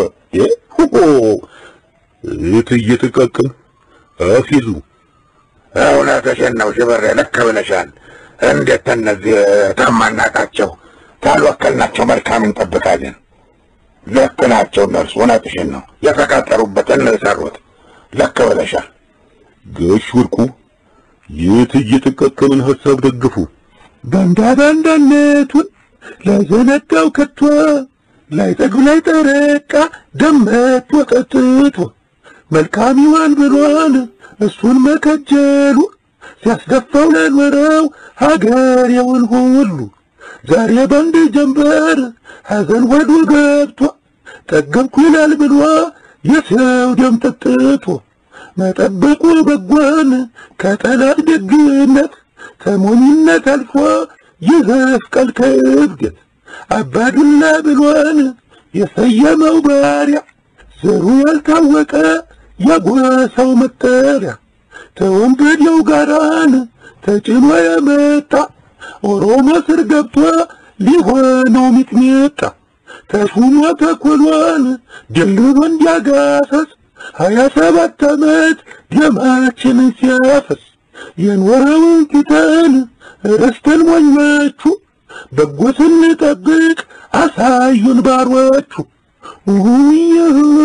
እት እየተቃቀም አፊዙ እውነትሽን ነው ሽብሬ፣ ልክ ብለሻል። እንዴት ከእነዚህ ታማናቃቸው ካልወከልናቸው መልካም እንጠብቃለን። ልክ ናቸው እነርሱ። እውነትሽን ነው። የተቃጠሩበትን ነው የሰሩት። ልክ ብለሻል። ጋሽ ወርቁ የት እየተቃቀምን ሐሳብ ደግፉ። ባንዳ ባንዳነቱን ላዘነጋው ከቶ ላይ ጠግብ ላይ ጠረቃ ደመቶ ጠጥቶ መልካም ይሆን ብሎን እሱን መከጀሉ ሲያስደፋው ለኖረው ሀገሬውን ሁሉ ዛሬ በአንድ ጀንበር ሐዘን ሆዱ ገብቶ ጠገብኩ ይላል ብሎ የሰው ደም ጠጥቶ መጠበቁ በጎን ከጠላት ደግነት ከሞኝነት አልፎ ይዘፍቃል ከእብደት አባዱላ ብሎን የሰየመው ባሪያ ዘሩ ያልታወቀ የጎሳው መጠሪያ ተወንበዴው ጋራን ተጭኖ የመጣ ኦሮሞ ስር ገብቶ ሊሆነው ሚጥሚጣ ተሹሞ ተኮሎን ደልሎ እንዲያጋሰስ ሀያ ሰባት ዓመት ደማችንን ሲያፈስ የኖረውን ትተን ረስተን ሞኞቹ በጎ ስንጠብቅ አሳዩን ባሮቹ ውይ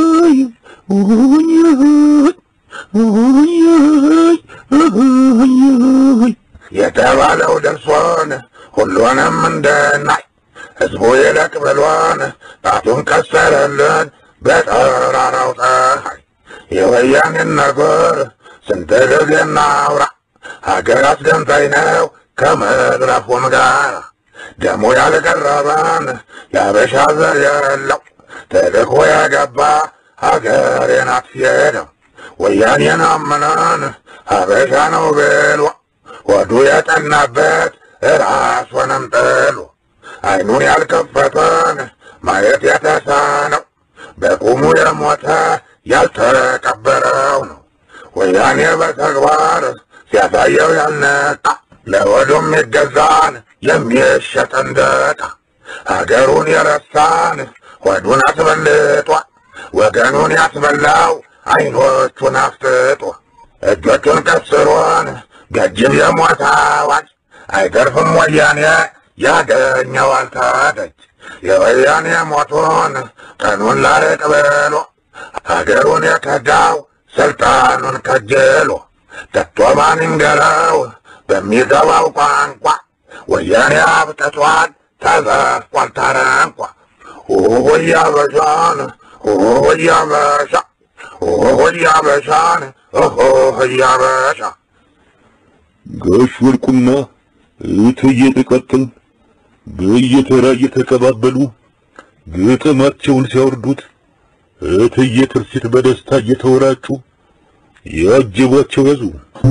ውይ ውይ የተባለው ደርሶን ሁሉንም እንድናይ ሕዝቡ ይለቅ ብሎን ጣቱን ቀሰረልን በጠራራው ፀሐይ የወያኔን ነገር ስንት ጊዜ እናውራ ሀገር አስገንጣይ ነው ከመድረፉም ጋር ደሞ ያልቀረበን የአበሻ ዘር የለው ተልኮ የገባ ሀገሬን አትሄደው ወያኔን አምነን ሀበሻ ነው ብሎ ወዱ የጠናበት ራሱንም ጥሎ አይኑን ያልከፈተን ማየት የተሳነው በቁሙ የሞተ ያልተቀበረው ነው። ወያኔ በተግባር ሲያሳየው ያልነቃ ለወዱም ይገዛን የሚሸጥ እንደ ዕቃ አገሩን የረሳን ሆዱን አስበልጧል። ወገኑን ያስበላው አይኖቹን አፍጥጦ እጆቹን ቀስሮን ገጅብ የሞት አዋጅ አይተርፍም ወያኔ ያገኘዋል ታደጅ የወያኔ ሞቱን ቀኑን ላርቅ ብሎ ሀገሩን የከዳው ስልጣኑን ከጅሎ ከቶ ማን ይንገረው በሚገባው ቋንቋ ወያኔ አብቅቷል ተዘፍቋል ታረንቋ ሆያ በሻን ሆያ በሻ ሆያ በሻን ሆያ በሻ ጋሽ ወርቁና እትዬ ጥቀጥል በየተራ እየተቀባበሉ ግጥማቸውን ሲያወርዱት እትዬ ትርሲት በደስታ እየተወራጩ ያጀቧቸው ያዙ።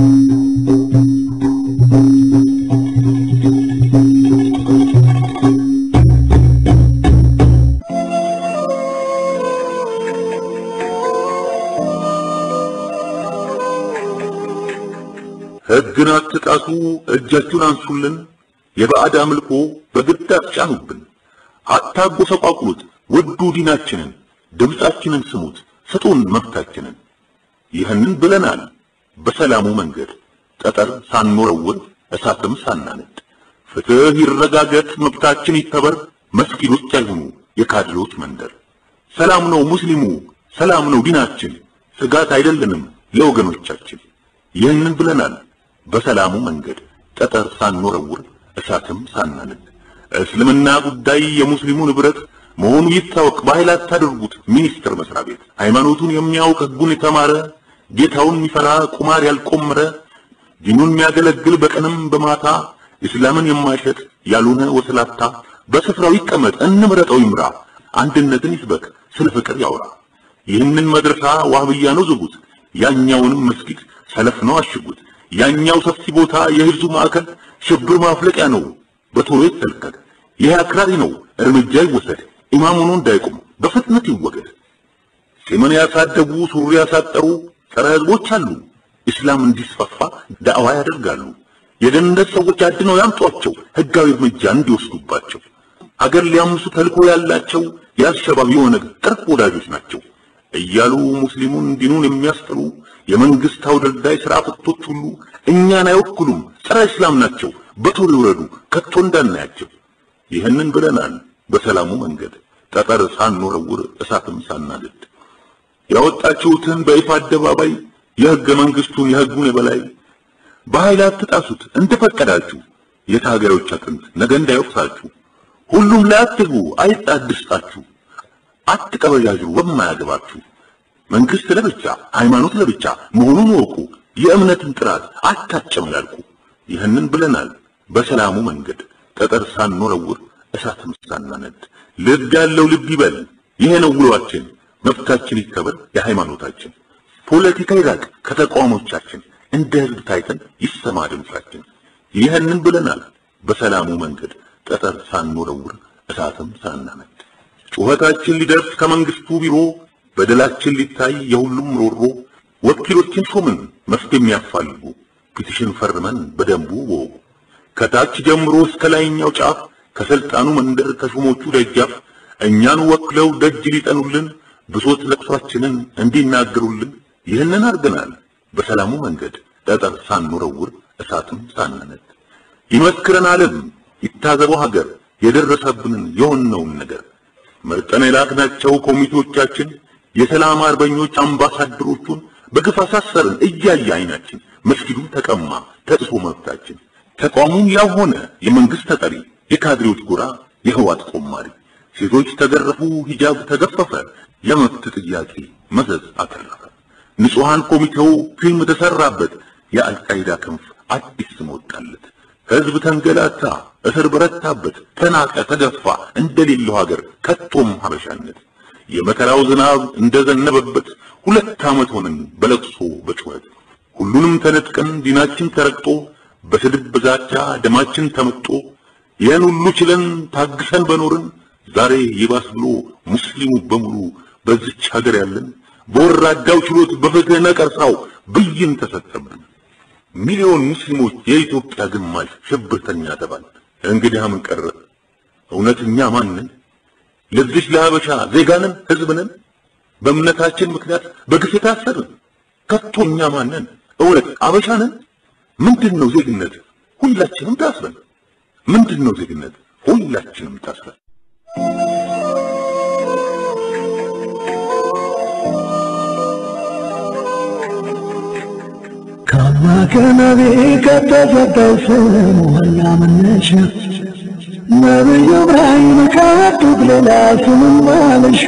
ሕግን አትጣሱ፣ እጃችሁን አንሱልን፣ የባዕድ አምልኮ በግድ አትጫኑብን፣ አታጎሰቋቁሉት፣ ውዱ ዲናችንን፣ ድምፃችንን ስሙት፣ ስጡን መብታችንን። ይህንን ብለናል በሰላሙ መንገድ ጠጠር ሳንወረውር እሳትም ሳናነድ። ፍትህ ይረጋገጥ፣ መብታችን ይከበር፣ መስጊዶች አይሁኑ የካድሬዎች መንደር። ሰላም ነው ሙስሊሙ፣ ሰላም ነው ዲናችን፣ ስጋት አይደለንም ለወገኖቻችን። ይህንን ብለናል በሰላሙ መንገድ ጠጠር ሳንወረውር እሳትም ሳናነድ። እስልምና ጉዳይ የሙስሊሙ ንብረት መሆኑ ይታወቅ፣ በኃይል አታድርጉት። ሚኒስቴር መስሪያ ቤት ሃይማኖቱን የሚያውቅ ሕጉን የተማረ ጌታውን የሚፈራ ቁማር ያልቆመረ ዲኑን የሚያገለግል በቀንም በማታ እስላምን የማይሸጥ ያልሆነ ወስላታ በስፍራው ይቀመጥ፣ እንምረጠው ይምራ፣ አንድነትን ይስበክ፣ ስለ ፍቅር ያውራ። ይህንን መድረሳ ዋህብያ ነው ዝጉት፣ ያኛውንም መስጊድ ሰለፍ ነው አሽጉት። ያኛው ሰፊ ቦታ የህዝቡ ማዕከል ሽብር ማፍለቂያ ነው፣ በቶሎ ይከልከል። ይህ አክራሪ ነው፣ እርምጃ ይወሰድ። ኢማም ሆኖ እንዳይቆም በፍጥነት ይወገድ። ጺምን ያሳደጉ ሱሪ ያሳጠሩ ጸረ ህዝቦች አሉ። እስላም እንዲስፋፋ ዳዕዋ ያደርጋሉ። የደህንነት ሰዎች አድነው ያምጧቸው፣ ህጋዊ እርምጃ እንዲወስዱባቸው። አገር ሊያምሱ ተልኮ ያላቸው የአልሸባብ የኦነግ ቅርብ ወዳጆች ናቸው እያሉ ሙስሊሙን ዲኑን የሚያስጥሉ የመንግስት አውደልዳይ ስራ ፈቶች ሁሉ እኛን አይወክሉም፣ ጸረ እስላም ናቸው። በቶሎ ይውረዱ፣ ከቶ እንዳናያቸው። ይህንን ብለናል በሰላሙ መንገድ ጠጠር ሳንወረውር እሳትም ሳናልድ ያወጣችሁትን በይፋ አደባባይ የህገ መንግስቱን የህጉን የበላይ በኃይል አትጣሱት እንደፈቀዳችሁ የታጋዮች አጥንት ነገ እንዳይወቅሳችሁ ሁሉም ላይ አትግቡ አይጣድስጣችሁ አትቀበጃጁ በማያገባችሁ መንግስት ለብቻ ሃይማኖት ለብቻ መሆኑን ወቁ። የእምነትን ጥራት አታጨምላልቁ። ይህንን ብለናል። በሰላሙ መንገድ ጠጠር ሳንወረውር እሳትም ሳናነድ ልብ ያለው ልብ ይበል። ይሄ ነው ውሏችን። መብታችን ይከበር፣ የሃይማኖታችን ፖለቲካ ይራቅ ከተቋሞቻችን። እንደ ህዝብ ታይተን ይሰማ ድምጻችን። ይህንን ብለናል። በሰላሙ መንገድ ጠጠር ሳንወረውር እሳትም ሳናነድ ጩኸታችን ሊደርስ ከመንግስቱ ቢሮ በደላችን ሊታይ የሁሉም ሮሮ ወኪሎችን ሾምን መፍትሄ የሚያፋልጉ ፒቲሽን ፈርመን በደንቡ ወጉ ከታች ጀምሮ እስከ ላይኛው ጫፍ ከስልጣኑ መንደር ከሹሞቹ ደጃፍ እኛን ወክለው ደጅ ሊጠኑልን ብሶት ለቅሷችንን እንዲናገሩልን ይህንን አድርገናል። በሰላሙ መንገድ ጠጠር ሳንወረውር እሳትም ሳናነድ ይመስክረን ዓለም ይታዘበው ሀገር የደረሰብንን የሆነውን ነገር መርጠን የላክናቸው ኮሚቴዎቻችን የሰላም አርበኞች አምባሳደሮቹን በግፍ አሳሰርን እያየ አይናችን መስጊዱ ተቀማ ተጥሶ መብታችን ተቋሙም ያው ሆነ የመንግስት ተጠሪ የካድሬዎች ጎራ የህዋት ቆማሪ ሴቶች ተገረፉ ሂጃብ ተገፈፈ የመብት ጥያቄ መዘዝ አተረፈ ንጹሃን ኮሚቴው ፊልም ተሰራበት የአልቃይዳ ክንፍ አዲስ ስም ወጣለት ህዝብ ተንገላታ እስር በረታበት ተናቀ ተገፋ እንደሌለው ሀገር ከቶም ሀበሻነት የመከራው ዝናብ እንደዘነበበት ሁለት ዓመት ሆነን በለቅሶ በጩኸት ሁሉንም ተነጥቀን ዲናችን ተረግጦ በስድብ በዛቻ ደማችን ተመጦ ይህን ሁሉ ችለን ታግሰን በኖርን ዛሬ ይባስ ብሎ ሙስሊሙ በሙሉ በዚች ሀገር ያለን በወራዳው ችሎት በፍትህ ነቀርሳው ብይን ተሰጠብን። ሚሊዮን ሙስሊሞች የኢትዮጵያ ግማሽ ሽብርተኛ ተባል። እንግዲህ ምን ቀረ? እውነተኛ ማንን? ለዚች ለሀበሻ ዜጋንን ህዝብንን በእምነታችን ምክንያት በግፍ የታሰርን ከቶኛ ማንን? እውነት አበሻንን? ምንድነው ዜግነት? ሁላችንም ታስረን። ምንድነው ዜግነት? ሁላችንም ታስረን። ከአላህ ከነቢ ከተሰጠው ስም ዋና መነሻ ነቢዩ ኢብራሂም ካጡት ሌላ ስምም አለሽ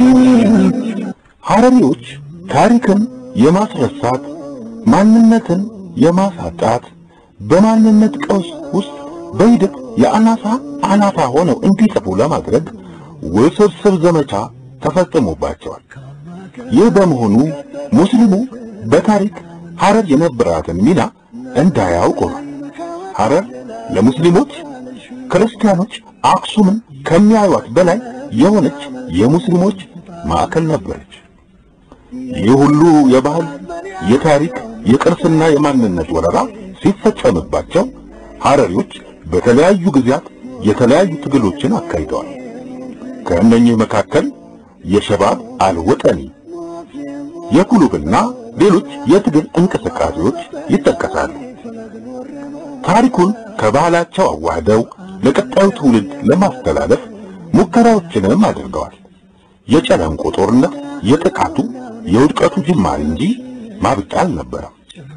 ሐረሪዎች ታሪክን የማስረሳት ማንነትን የማሳጣት በማንነት ቀውስ ውስጥ በሂደት የአናሳ አናሳ ሆነው እንዲጠፉ ለማድረግ ውስብስብ ዘመቻ ተፈጽሞባቸዋል። ይህ በመሆኑ ሙስሊሙ በታሪክ ሐረር የነበራትን ሚና እንዳያውቅ ሆኗል። ሐረር ለሙስሊሞች ክርስቲያኖች አክሱምን ከሚያዩት በላይ የሆነች የሙስሊሞች ማዕከል ነበረች። ይህ ሁሉ የባህል፣ የታሪክ፣ የቅርስና የማንነት ወረራ ሲፈጸምባቸው ሐረሪዎች በተለያዩ ጊዜያት የተለያዩ ትግሎችን አካሂደዋል። ከእነኚህ መካከል የሸባብ አልወጠኒ የኩሉብና ሌሎች የትግል እንቅስቃሴዎች ይጠቀሳሉ። ታሪኩን ከባህላቸው አዋህደው ለቀጣዩ ትውልድ ለማስተላለፍ ሙከራዎችንም አድርገዋል። የጨለንቆ ጦርነት የጥቃቱ የውድቀቱ ጅማሬ እንጂ ማብቂያ አልነበረም።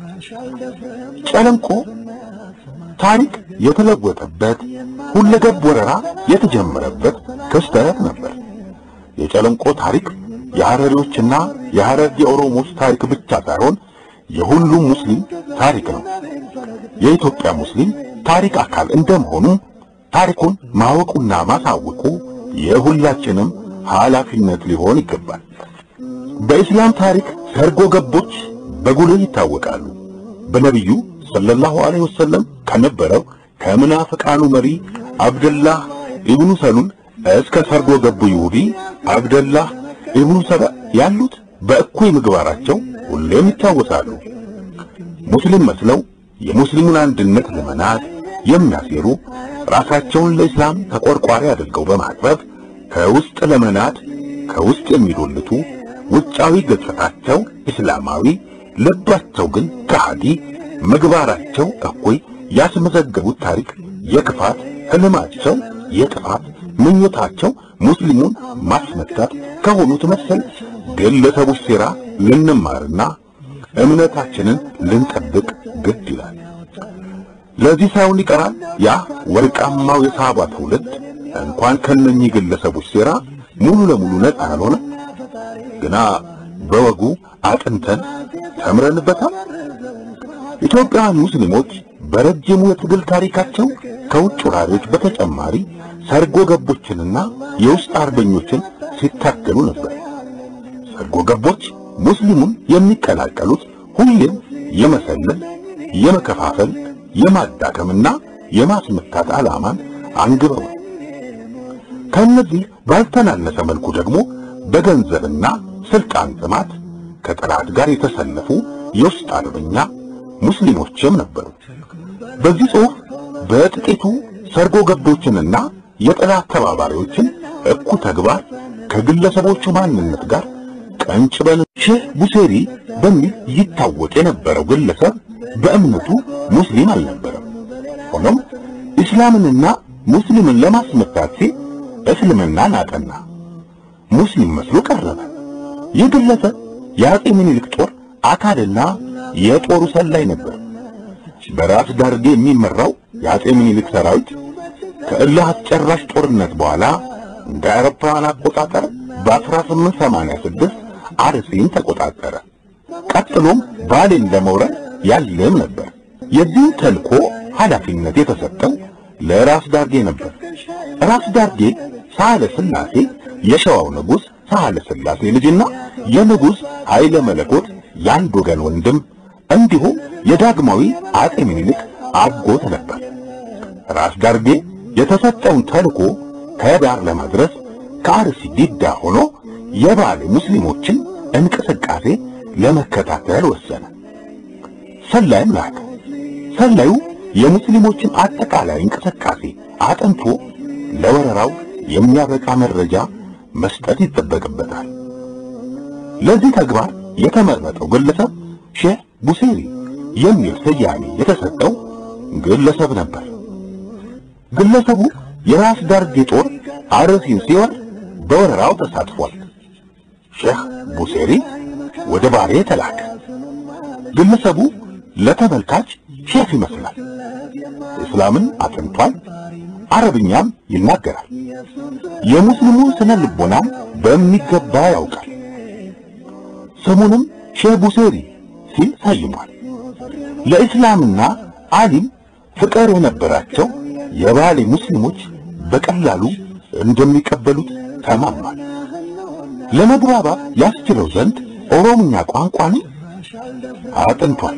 ጨለንቆ ታሪክ የተለወጠበት ሁለገብ ወረራ የተጀመረበት ክስተት ነበር። የጨለንቆ ታሪክ የሐረሪዎችና የሐረርጌ ኦሮሞዎች ታሪክ ብቻ ሳይሆን የሁሉም ሙስሊም ታሪክ ነው። የኢትዮጵያ ሙስሊም ታሪክ አካል እንደመሆኑ ታሪኩን ማወቁና ማሳወቁ የሁላችንም ኃላፊነት ሊሆን ይገባል። በኢስላም ታሪክ ሰርጎ ገቦች በጉልህ ይታወቃሉ። በነቢዩ ሰለላሁ ዐለይሂ ወሰለም ከነበረው ከምናፍቃኑ መሪ አብደላህ ኢብኑ ሰሉል እስከ ሰርጎ ገቡ ይሁዲ አብደላህ ኢብኑ ሰባ ያሉት በእኩይ ምግባራቸው ሁሌም ይታወሳሉ። ሙስሊም መስለው የሙስሊሙን አንድነት ለመናድ የሚያሴሩ ራሳቸውን ለእስላም ተቆርቋሪ አድርገው በማቅረብ ከውስጥ ለመናድ ከውስጥ የሚዶልቱ ውጫዊ ገጽታቸው እስላማዊ፣ ልባቸው ግን ከሃዲ፣ ምግባራቸው እኩይ ያስመዘገቡት ታሪክ የክፋት ህልማቸው የጥፋት ምኞታቸው ሙስሊሙን ማስመታት ከሆኑት መሰል ግለሰቦች ሴራ ልንማርና እምነታችንን ልንጠብቅ ግድ ይላል። ለዚህ ሳይሆን ይቀራል ያ ወርቃማው የሳባ ትውልድ እንኳን ከነኚህ ግለሰቦች ሴራ ሙሉ ለሙሉ ነፃ ያልሆነ ግና በወጉ አጥንተን ተምረንበታል። ኢትዮጵያውያን ሙስሊሞች በረጅሙ የትግል ታሪካቸው ከውጭ ወራሪዎች በተጨማሪ ሰርጎ ገቦችንና የውስጥ አርበኞችን ሲታገሉ ነበር። ሰርጎ ገቦች ሙስሊሙን የሚቀላቀሉት ሁሌም የመሰለል፣ የመከፋፈል፣ የማዳከምና የማስመታት ዓላማን አንግበው ከእነዚህ ባልተናነሰ መልኩ ደግሞ በገንዘብና ስልጣን ጥማት ከጠላት ጋር የተሰለፉ የውስጥ አርበኛ ሙስሊሞችም ነበሩ። በዚህ ጽሑፍ በጥቂቱ ሰርጎ ገቦችንና የጠላት ተባባሪዎችን እኩ ተግባር ከግለሰቦቹ ማንነት ጋር ቀንጭበን ሼህ ቡሴሪ በሚል ይታወቅ የነበረው ግለሰብ በእምነቱ ሙስሊም አልነበረም። ሆኖም እስላምንና ሙስሊምን ለማስመታት ሲል እስልምናን አጠና። ሙስሊም መስሎ ቀረበ። ይህ ግለሰብ የአጼ ምኒልክ ጦር አካልና የጦሩ ሰላይ ነበር። በራስ ዳርጌ የሚመራው የአጼ ምኒልክ ሰራዊት ከእልህ አስጨራሽ ጦርነት በኋላ እንደ አውሮፓውያን አቆጣጠር በ1886 አርሲን ተቆጣጠረ። ቀጥሎም ባሌን ለመውረድ ያለም ነበር። የዚህ ተልኮ ኃላፊነት የተሰጠው ለራስ ዳርጌ ነበር። ራስ ዳርጌ ሳህለ ስላሴ የሸዋው ንጉሥ ሳህለ ስላሴ ልጅና የንጉሥ ኃይለ መለኮት የአንድ ወገን ወንድም እንዲሁም የዳግማዊ አጼ ምኒልክ አጎት ነበር። ራስ ዳርጌ የተሰጠውን ተልኮ ከዳር ለማድረስ ከአርሲ ዲዳ ሆኖ የባሌ ሙስሊሞችን እንቅስቃሴ ለመከታተል ወሰነ። ሰላይም ላከ። ሰላዩ የሙስሊሞችን አጠቃላይ እንቅስቃሴ አጥንቶ ለወረራው የሚያበቃ መረጃ መስጠት ይጠበቅበታል። ለዚህ ተግባር የተመረጠው ግለሰብ ሼህ ቡሴሪ የሚል ስያሜ የተሰጠው ግለሰብ ነበር። ግለሰቡ የራስ ዳርጌ ጦር አርሲን ሲወር በወረራው ተሳትፏል። ሼህ ቡሴሪ ወደ ባሌ ተላከ። ግለሰቡ ለተመልካች ሼፍ ይመስላል። እስላምን አጥንቷል፣ አረብኛም ይናገራል። የሙስሊሙ ስነ ልቦናም በሚገባ ያውቃል። ስሙንም ሼህ ቡሴሪ ሲል ሰይሟል። ለእስላምና አሊም ፍቅር የነበራቸው የባሌ ሙስሊሞች በቀላሉ እንደሚቀበሉት ተማምኗል። ለመግባባት ያስችለው ዘንድ ኦሮምኛ ቋንቋን አጥንቷል።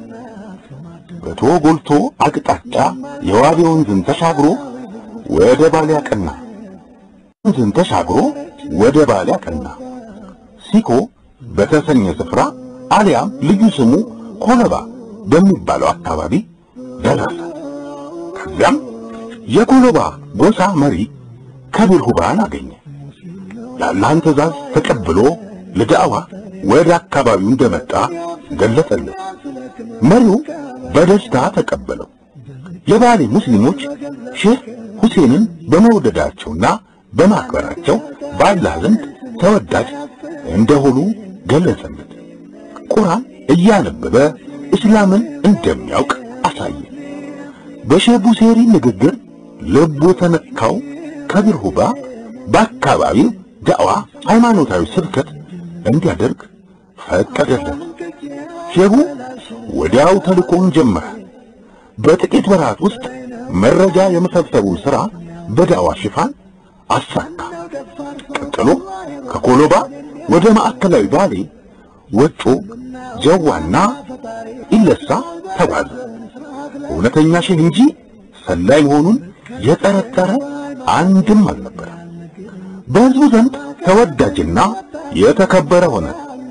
በቶ ጎልቶ አቅጣጫ የዋቤ ወንዝን ተሻግሮ ወደ ባሌ አቀና። ወንዝን ተሻግሮ ወደ ባሌ አቀና። ሲኮ በተሰኘ ስፍራ አሊያም ልዩ ስሙ ኮለባ በሚባለው አካባቢ ደረሰ። ከዚያም የኮለባ ጎሳ መሪ ከቢር ሁባን አገኘ። የአላህን ትእዛዝ ተቀብሎ ለዳዕዋ ወደ አካባቢው እንደመጣ ገለጸለት። መሪው በደስታ ተቀበለው። የባሌ ሙስሊሞች ሼህ ሁሴንን በመውደዳቸውና በማክበራቸው በአላህ ዘንድ ተወዳጅ እንደሆኑ ገለጸለት። ቁርአን እያነበበ እስላምን እንደሚያውቅ አሳየ። በሼህ ቡሴሪ ንግግር ልቡ ተነካው። ከቢር ሁባ በአካባቢው ዳዕዋ ሃይማኖታዊ ስብከት እንዲያደርግ ፈቀደለት። ሼሁ ወዲያው ተልኮውን ጀመረ። በጥቂት ወራት ውስጥ መረጃ የመሰብሰቡን ሥራ በዳዕዋ ሽፋን አሳካ። ቀጥሎ ከኮሎባ ወደ ማዕከላዊ ባሌ፣ ወጮ፣ ጀዋና ኢለሳ ተጓዘ። እውነተኛ ሼህ እንጂ ሰላይ መሆኑን የጠረጠረ አንድም አልነበረ። በሕዝቡ ዘንድ ተወዳጅና የተከበረ ሆነ።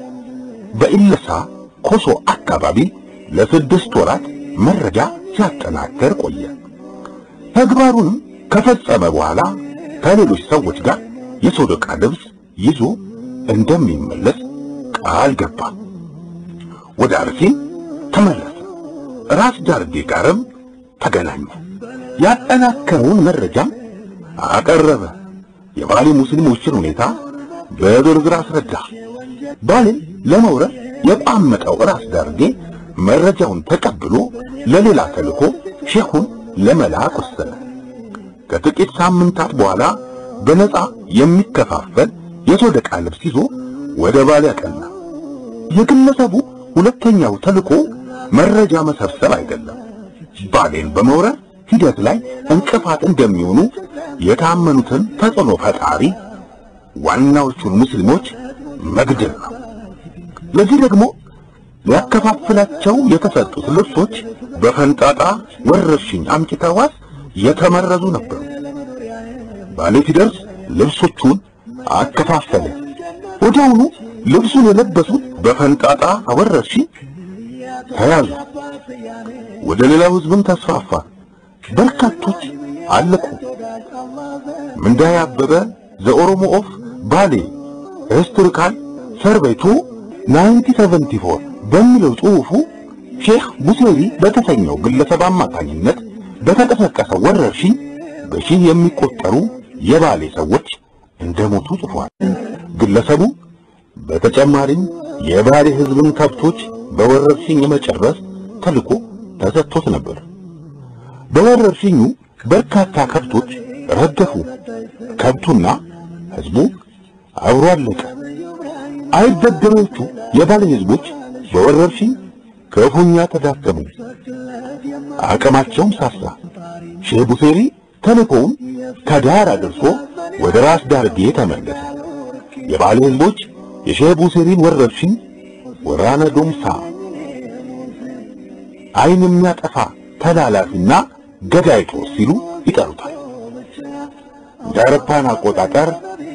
በኢለሳ ኮሶ አካባቢ ለስድስት ወራት መረጃ ሲያጠናከር ቆየ። ተግባሩንም ከፈጸመ በኋላ ከሌሎች ሰዎች ጋር የሶደቃ ልብስ ይዞ እንደሚመለስ ቃል ገባ። ወደ አርሲም ተመለሰ። ራስ ዳርጌ ጋርም ተገናኘ። ያጠናከረውን መረጃም አቀረበ። የባሌ ሙስሊሞችን ሁኔታ በዝርዝር አስረዳ። ባሌን ለመውረር የቋመጠው ራስ ዳርጌ መረጃውን ተቀብሎ ለሌላ ተልኮ ሼኹን ለመላክ ወሰነ። ከጥቂት ሳምንታት በኋላ በነፃ የሚከፋፈል የሶደቃ ልብስ ይዞ ወደ ባሌ አቀና። የግለሰቡ ሁለተኛው ተልዕኮ መረጃ መሰብሰብ አይደለም። ባሌን በመውረር ሂደት ላይ እንቅፋት እንደሚሆኑ የታመኑትን ተጽዕኖ ፈጣሪ ዋናዎቹን ሙስሊሞች መግደል ነው። ለዚህ ደግሞ ሊያከፋፍላቸው የተሰጡት ልብሶች በፈንጣጣ ወረርሽኝ አምጪ ተህዋስ የተመረዙ ነበሩ። ባሌ ሲደርስ ልብሶቹን አከፋፈለ። ወዲያውኑ ልብሱን የለበሱት በፈንጣጣ ወረርሽኝ ተያዙ። ወደ ሌላው ህዝብም ተስፋፋ። በርካቶች አለቁ። ምንዳይ አበበ ዘኦሮሞ ኦፍ ባሌ ሂስቶሪካል ሰርቬይ ቱ 1974 በሚለው ጽሑፉ ሼህ ቡሴሪ በተሰኘው ግለሰብ አማካኝነት በተቀሰቀሰው ወረርሽኝ በሺህ የሚቆጠሩ የባሌ ሰዎች እንደሞቱ ጽፏል። ግለሰቡ በተጨማሪም የባሌ ህዝብን ከብቶች በወረርሽኝ የመጨረስ ተልዕኮ ተሰጥቶት ነበር። በወረርሽኙ በርካታ ከብቶች ረገፉ። ከብቱና ህዝቡ አብሮ አለቀ። አይበገሬዎቹ የባሌ ህዝቦች በወረርሽኝ ክፉኛ ተዳከሙ። አቅማቸውም ሳሳ። ሼህ ቡሴሪ ተልእኮውን ከዳር አድርሶ ወደ ራስ ዳርጌ ተመለሰ። የባሌ ህዝቦች የሼህ ቡሴሪን ወረርሽኝ ወራነ ዶምሳ አይን የሚያጠፋ ተላላፊና ገዳይ ጦር ሲሉ ይጠሩታል። እንደ አውሮፓውያን አቆጣጠር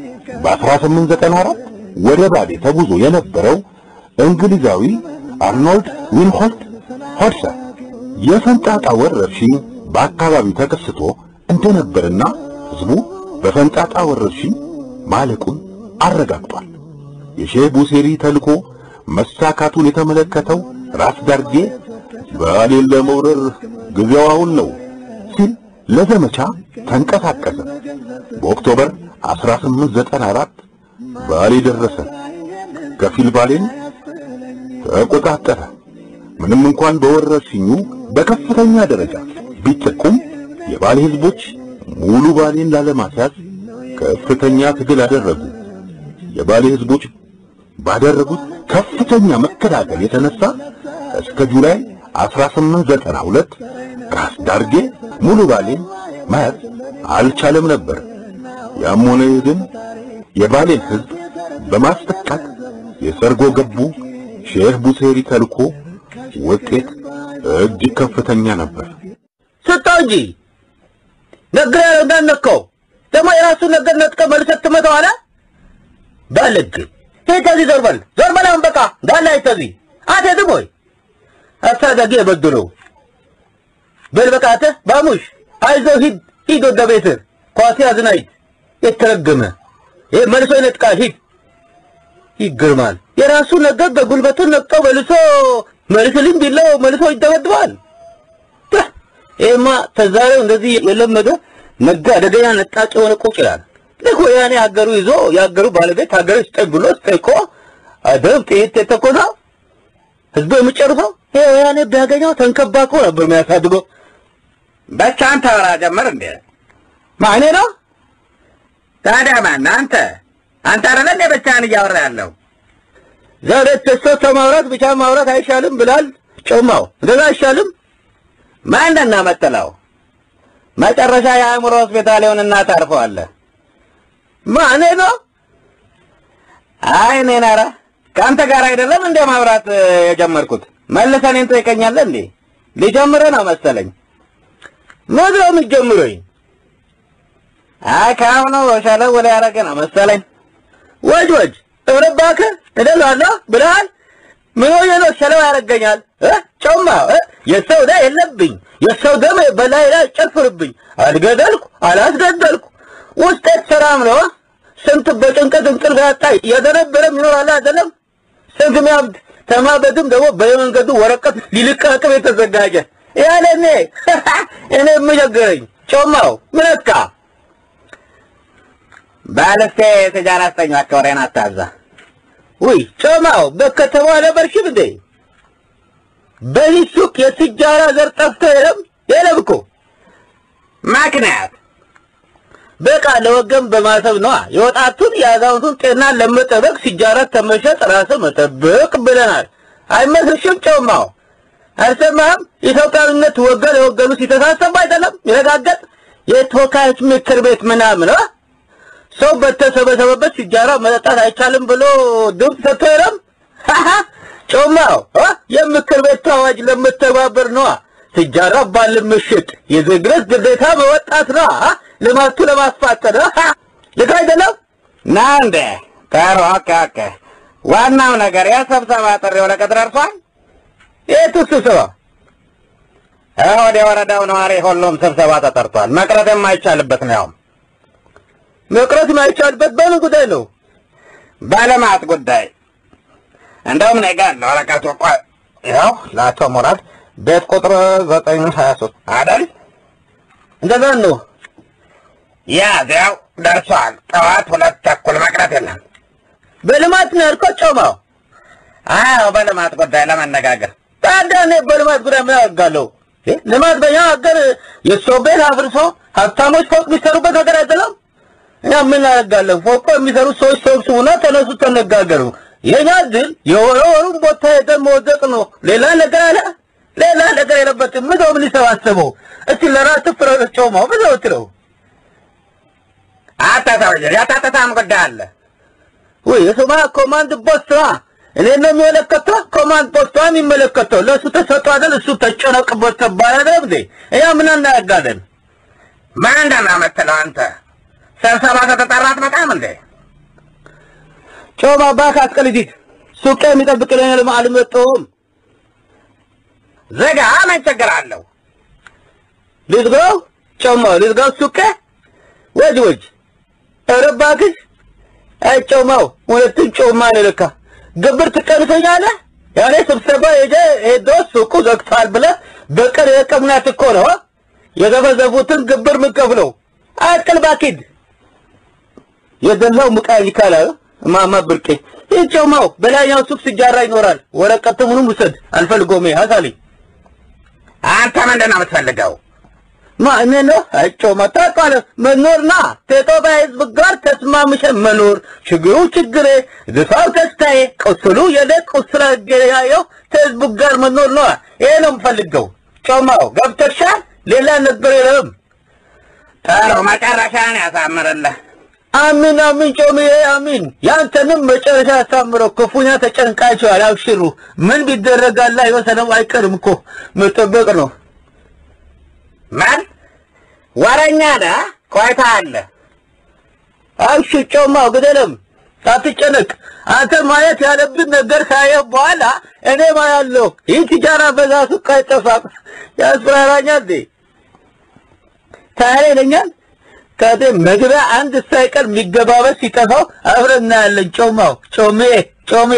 በ1894 ወደ ባሌ ተጉዞ የነበረው እንግሊዛዊ አርኖልድ ዊንሆልት ሆድሰን የፈንጣጣ ወረርሽኝ በአካባቢው ተከስቶ እንደነበርና ህዝቡ በፈንጣጣ ወረርሽኝ ማለቁን አረጋግጧል። የሼህ ቡሴሪ ተልኮ መሳካቱን የተመለከተው ራስ ዳርጌ ባሌን ለመውረር ጊዜው አሁን ነው ሲል ለዘመቻ ተንቀሳቀሰ። በኦክቶበር 1894 ባሌ ደረሰ። ከፊል ባሌን ተቆጣጠረ። ምንም እንኳን በወረርሽኙ በከፍተኛ ደረጃ ቢጠቁም የባሌ ህዝቦች ሙሉ ባሌን ላለማስያዝ ከፍተኛ ትግል አደረጉ። የባሌ ህዝቦች ባደረጉት ከፍተኛ መከላከል የተነሳ እስከ ጁላይ 1892 ራስ ዳርጌ ሙሉ ባሌን መያዝ አልቻለም ነበር። ያም ሆነ ይህ ግን የባሌን ህዝብ በማስጠቃት የሰርጎ ገቡ ሼህ ቡሴሪ ተልኮ ውጤት እጅግ ከፍተኛ ነበር። ስጠው እንጂ ነግሬ ያለው እንዳነካው ደግሞ የራሱን ነገር ነጥቀ መልሰት ትመታዋለህ። ባልግ ሄድ ከዚህ ዞር በል ዞር በል አሁን በቃ እንዳለ አይተዚህ አትሄድም ወይ አሳዳጊ የበድለው በል በቃ አንተ ባሙሽ አይዞህ ሂድ ሂድ ወደ ቤትህ ኳስ ያዝና ሂድ የተረገመ ይሄ መልሶ ይነጥቃል ሂድ ይገርማል የራሱ ነገር በጉልበቱን ነቅጠው መልሶ መልስልኝ ቢለው መልሶ ይደበድባል ይሄማ ተዛሬው እንደዚህ የለመደ ነጋ አደገኛ ነጣጭ የሆነ ቁጭ ይላል ልክ ወያኔ ሀገሩ ይዞ የሀገሩ ባለቤት ሀገሩ ስጠኝ ብሎ ስጠይቆ አደብ ጥይት የተኮሰው ህዝቡ የሚጨርሰው ይሄ ወያኔ ቢያገኘው ተንከባክቦ ነበር የሚያሳድገው በቻን ታወራ ጀመር እንዴ? ማኔ ነው ታዲያ ማን አንተ? አንተ አይደለ እንዴ ብቻህን እያወራ ያለው? ዛሬ ተሶ ተማውራት ብቻ ማውራት አይሻልም ብላል ጮማው እንደዛ አይሻልም ማንና መጥለው መጨረሻ የአእምሮ ሆስፒታል ይሆንና ታርፈዋለህ። ማኔ ነው አይ እኔን ኧረ ከአንተ ጋር አይደለም እንደ ማውራት እ, የጀመርኩት መልሰህ እኔን ትጠይቀኛለህ እንዴ? ሊጀምርህ ነው መሰለኝ። ምንድን ነው የምትጀምረኝ አይ ከአሁኑ ሸለው ወደ ያደረገ ነው መሰለኝ። ወጅ ወጅ ኧረ እባክህ እደላለሁ ብለሃል ምን ሆኜ ነው ሸለው ያደርገኛል እ ጮማ እ የሰው ዕዳ የለብኝ የሰው ደም በላይ ላይ ጨፍርብኝ አልገደልኩ አላስገደልኩ ውስጤ ሰላም ነው ስንት በጭንቀት እንቅልፍ ያጣ የደነበረም ይኖራል አይደለም ስንት ሚያብድ ተማበድም ደግሞ በየመንገዱ ወረቀት ሊልቃቅም የተዘጋጀ ያለ እኔ እኔ የምቸገረኝ ጮማው ምንካ ባለስቴ ትጃራ አስጠኝ እባክህ ወሬን አታብዛ። ውይ ጮማው በከተማ ነበርሽም እንዴ በዚህ ሱቅ የስጃራ ዘር ጠፍቶ የለም የለም እኮ ምክንያት በቃ ለወገን በማሰብ ነዋ። የወጣቱን የአዛውንቱን ጤና ለመጠበቅ ሲጃራት ተመሸጥ ራስ መጠበቅ ብለናል። አይመስልሽም? ጨውማው አልሰማህም? ኢትዮጵያዊነት ወገን የወገኑ ሲተሳሰብ አይደለም ይረጋገጥ የተወካዮች ምክር ቤት ምናምን አ? ሰው በተሰበሰበበት ሲጃራ መጠጣት አይቻልም ብሎ ድምፅ ሰጥቶ የለም። ጮማው አ? የምክር ቤት አዋጅ ለመተባበር ነዋ። ሲጃራ ባል ምሽጥ የዜግነት ግዴታ መወጣት ነዋ። አ? ልማቱ ለማስፋት ነው። ልክ አይደለም? ና እንዴ ጥሩ ኦኬ ኦኬ ዋናው ነገር የስብሰባ ጥሪ ወረቀት ደርሷል የቱ ስብሰባ? ወደ የወረዳው ነዋሪ ሁሉም ስብሰባ ተጠርቷል መቅረት የማይቻልበት ነው ያውም መቅረት የማይቻልበት በምን ጉዳይ ነው? በልማት ጉዳይ እንደውም እኔ ጋር አለ ወረቀቱ ቆይ ይኸው ለአቶ ሙራድ ቤት ቁጥር ዘጠኝ ሀያ ሶስት አይደል እንደዛ ነው። ያዚያው ደርሷል ጠዋት ሁለት ተኩል መቅረት የለም በልማት ነው ያልከው ጮማው? አዎ በልማት ጉዳይ ለመነጋገር ታዲያ እኔ በልማት ጉዳይ ምን አደርጋለሁ? እ? ልማት በኛ ሀገር የሰው ቤት አፍርሶ ሀብታሞች ፎቅ የሚሰሩበት ሀገር አይደለም። እኛ ምን አደርጋለን? ፎቅ የሚሰሩ ሰዎች ሰብስቡና ተነሱ ተነጋገሩ። የኛ ግን የወረ ወሩን ቦታ ሄደን መወዘቅ ነው። ሌላ ነገር አለ? ሌላ ነገር የለበትም። ምነው ምን ሊሰባሰበው? እስቲ ለራስህ ፍረድ ጮማው። ምነው ትለው አታታውጅ ያታተታም ጉዳይ አለ ወይ የሱማ ኮማንድ ፖስት ነው። እኔ ነው የሚመለከተው። ኮማንድ ፖስት ነው የሚመለከተው። ለእሱ ተሰጥቶ አይደል? እሱ ተጨነቅበት ተባለ አይደል እንዴ? እኛ ምን እናደርጋለን? ምንድን ነው የምትለው አንተ ስብሰባ ከተጠራ አትመጣም እንዴ ጮማ ባካ አስቀልዲት ሱቄ የሚጠብቅልኝ ልማ አልመጣሁም። ዝጋ ምን ችግር አለው ልዝጋው? ጮማ ልዝጋው ሱቄ? ወጅ ወጅ ኧረ እባክሽ አይ ጮማው እውነትም ጮማ ነው ለካ ግብር ትቀንሰኛለህ? ያኔ ስብሰባ ሄጄ ሄዶ ሱቁ ዘግቷል ብለህ በቀን የቀምናት እኮ ነው አ? የዘፈዘፉትን ግብር የምከፍለው አቅል ባኪድ የደላው ሙቃይ ይካላል ማማ ብርቄ ይህ ጮማው በላይኛው ሱቅ ሲጃራ ይኖራል። ወረቀት ምኑም ውሰድ አልፈልጎም። ሀሳሊ አንተ ምንድን ነው የምትፈልገው ማ እኔ ነው ጮማ ታውቃለህ፣ መኖርና ከኢትዮጵያ ሕዝብ ጋር ተስማምሸ መኖር ችግሩ ችግሬ፣ ደስታው ደስታዬ፣ ቁስሉ የኔ ቁስል ያየው ከሕዝቡ ጋር መኖር ነው። ይሄ ነው የምፈልገው። ጮማው ገብተሻል? ሌላ ነገር የለም። ጥሩ መጨረሻን ያሳምርልህ አሚን አሚን ጮምዬ አሚን። ያንተንም መጨረሻ ያሳምረው። ክፉኛ ተጨንቃችኋል፣ አብሽሩ። ምን ቢደረጋላ ይወሰነው አይቀርም እኮ መጠበቅ ነው። ምን ወረኛ ነህ ቆይታ አለ አብሽር ጮማው ግደለም፣ አትጨነቅ። አንተ ማየት ያለብን ነገር ካየህ በኋላ እኔ ማያለሁ። ይህ ትጃራ በዛ ሱቅ አይጠፋም። ያስፈራራኛል እንዴ? ታዲያ ይለኛል ታዲያ መግቢያ አንድ ሳይቀር የሚገባበት ሲጠፋው አብረን እናያለን። ጮማው ጮሜ ጮሜ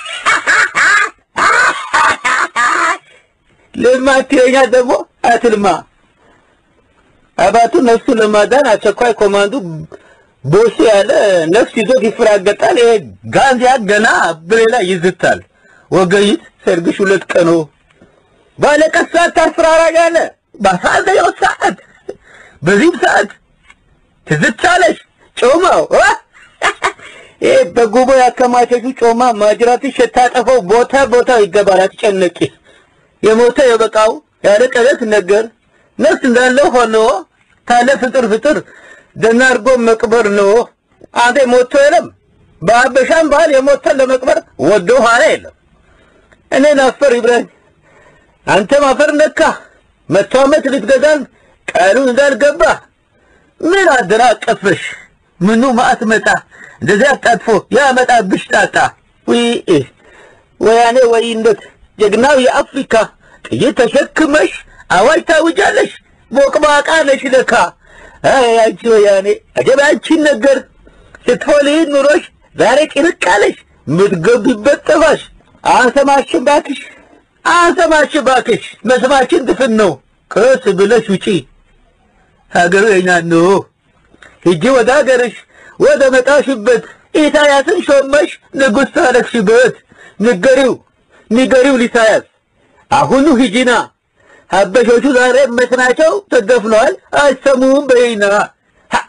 ልማ ትለኛ ደግሞ አትልማ አባቱ ነፍሱ ለማዳን አስቸኳይ ኮማንዱ ቦሱ ያለ ነፍስ ይዞት ይፈራገጣል። ይሄ ጋንዚያ ገና ብሬላ ይዝታል። ወገይት ሰርግሽ ሁለት ቀኖ ባለቀት ሰዓት ታስፈራራኛለህ። በአስራ አንደኛው ሰዓት በዚህም ሰዓት ትዝቻለሽ ጮማው ይሄ በጉቦ ያከማቸሽው ጮማ ማጅራትሽ የታጠፈው ቦታ ቦታው ይገባል። አትጨነቂ። የሞተ የበቃው ያለ ቀለት ነገር ነፍስ እንዳለ ሆኖ ካለ ፍጥር ፍጥር ደህና አድርጎ መቅበር ነው። አንተ ሞቶ የለም በአበሻም ባህል የሞተን ለመቅበር ወዶ ኋላ የለም። እኔን አፈር ይብላኝ፣ አንተም አፈር ነካ። መቶ ዓመት ልትገዛን ቃሉን እንዳልገባ ምን አደናቀፈሽ? ምኑ ማአት መጣ እንደዚያ አጣጥፎ ያመጣብሽ ጣጣ። ወይ ወያኔ ወይነት ጀግናው የአፍሪካ ጥይት ተሸክመሽ አዋጅ ታውጃለሽ። ቦቅባቃ ነሽ ለካ። አይ አንቺ ወያኔ አጀብ አንቺን ነገር ስትሆልይ ኑሮሽ ዛሬ ጭንቅ አለሽ። ምትገቢበት ጠፋሽ። አንሰማሽም ባክሽ፣ አንሰማሽም ባክሽ። መስማችን ድፍን ነው። ቀስ ብለሽ ውጪ። ሀገሩ የኛ ነው። ሂጂ ወደ ሀገርሽ ወደ መጣሽበት ኢሳያስን ሾመሽ ንጉሥ ታረግሽበት። ንገሪው ንገሪው ሊሳያስ አሁኑ ሂጂና ሀበሾቹ ዛሬ መስናቸው ተደፍነዋል። አይሰሙም በይና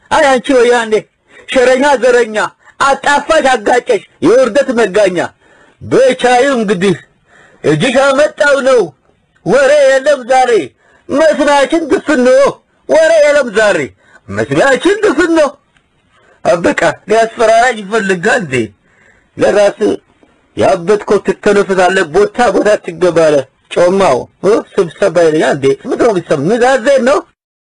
አይ አንቺ ወያኔ ሸረኛ ዘረኛ አጣፋሽ አጋጨሽ የውርደት መጋኛ በቻዩ እንግዲህ እጅሽ አመጣው ነው ወሬ የለም ዛሬ መስሚያችን ድፍን ነው ወሬ የለም ዛሬ መስሚያችን ድፍን ነው አበቃ ሊያስፈራራኝ ይፈልጋል እንዴ ለራስ ያበጥከው ትተነፍሳለህ ቦታ ቦታ ትገባለህ ጮማው እ ስብሰባ ይለኛል እንዴ ምንድን ነው የሚሰማ ምዛዜን ነው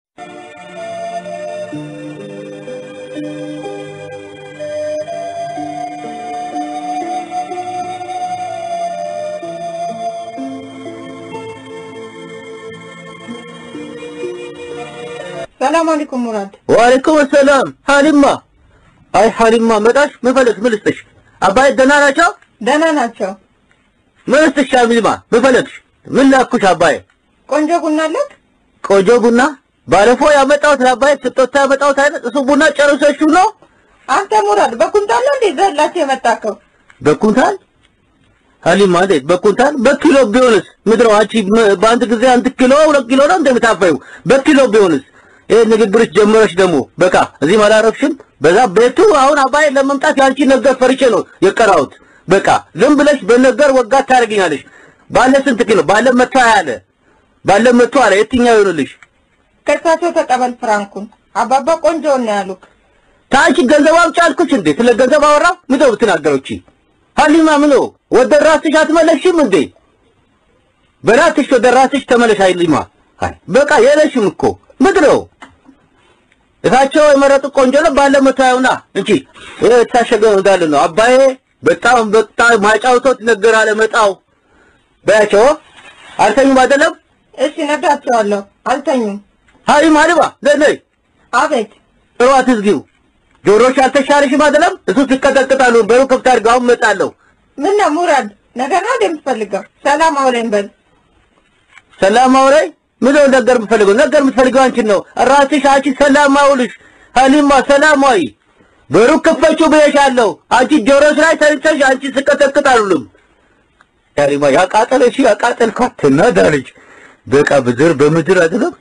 ሰላም አለይኩም ሙራድ። ወአለይኩም ሰላም ሀሊማ አይ ሀሊማ መጣሽ ምን ፈለግሽ ምን ልስጥሽ አባይ ደህና ናቸው ደህና ናቸው። ምን ልስጥሽ ሀሊማ ምን ፈለግሽ ምን ላኩሽ አባይ ቆንጆ ቡና አለክ? ቆንጆ ቡና ባለፈው ያመጣሁት ለአባይ ስጦታ ያመጣሁት አይነት እሱ ቡና ጨርሰሽው ነው አንተ ሙራድ በኩንታል ነው እንዴ ዘላቸው የመጣከው? በኩንታል ሀሊማ እንዴት በኩንታል በኪሎ ቢሆንስ ምድረው አንቺ ም- በአንድ ጊዜ አንድ ኪሎ ሁለት ኪሎ ነው እንደምታፈዩ በኪሎ ቢሆንስ ይሄ ንግግርሽ ጀመረሽ ደግሞ በቃ እዚህ አላረፍሽም በዛ ቤቱ አሁን አባይ ለመምጣት ያንቺ ነገር ፈርቼ ነው የቀራሁት በቃ ዝም ብለሽ በነገር ወጋት ታደርግኛለሽ ባለ ስንት ኪሎ ባለ መቶ ያለ ባለ መቶ አለ የትኛው ይሆንልሽ ከእሳቸው ተቀበል ፍራንኩን። አባባ ቆንጆ ነው ያሉክ። ታንቺ ገንዘብ አምጪ አልኩሽ እንዴ ስለ ገንዘብ አወራው ምንድነው የምትናገረው እቺ ሀሊማ ምኖ ወደ ራስሽ አትመለሽም እንዴ በራስሽ ወደ ራስሽ ተመለሽ ሀሊማ አይ በቃ የለሽም እኮ ምንድነው እታቸው የመረጡ ቆንጆ ነው ባለ መታየውና እንጂ ይሄ የታሸገ ነው እንዳለ ነው አባዬ በጣም በጣም ማጫውቶት ነገር አለ መጣው በያቸው አልተኙም አይደለም እሺ ነግራቸዋለሁ። አልተኙም። ሀሊማ ሀሊማ ነይ አቤት ጥሯት ዝጊው ጆሮሽ አልተሻለሽም አይደለም እሱ ሲቀጠቅጣሉ በሩ ክፍት አድርገው አሁን እመጣለሁ ምን ነው ሙራድ ነገር ነው እንደምትፈልገው? ሰላም አውለኝ በል። ሰላም አውራይ ምን ነው ነገር የምትፈልገው ነገር የምትፈልገው አንቺን ነው ራስሽ አንቺ ሰላም አውልሽ ሀሊማ ሰላማዊ በሩ ክፈችው ብዬሻለሁ አንቺ ጆሮሽ ላይ ተንተሽ አንቺ ስቀጠቅጥ አሉልም ሀሊማ ያቃጠለሽ ያቃጠልኳት ትናዳለች በቃ ብድር በምድር አይደለም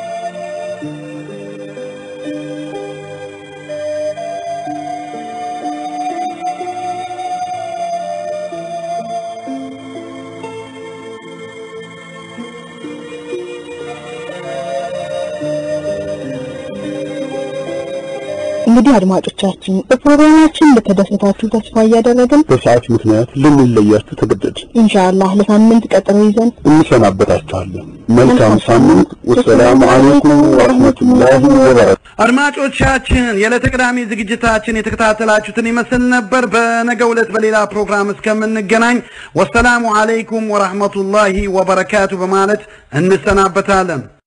እንግዲህ አድማጮቻችን በፕሮግራማችን እንደተደሰታችሁ ተስፋ እያደረግን በሰዓት ምክንያት ልንለያችሁ ተገደድ ኢንሻአላህ ለሳምንት ቀጠሮ ይዘን እንሰናበታችኋለን። መልካም ሳምንት። ወሰላሙ አለይኩም ወረህመቱላሂ ወበረካቱ። አድማጮቻችን የዕለተ ቅዳሜ ዝግጅታችን የተከታተላችሁትን ይመስል ነበር። በነገው ዕለት በሌላ ፕሮግራም እስከምንገናኝ ወሰላሙ አለይኩም ወረህመቱላሂ ወበረካቱ በማለት እንሰናበታለን።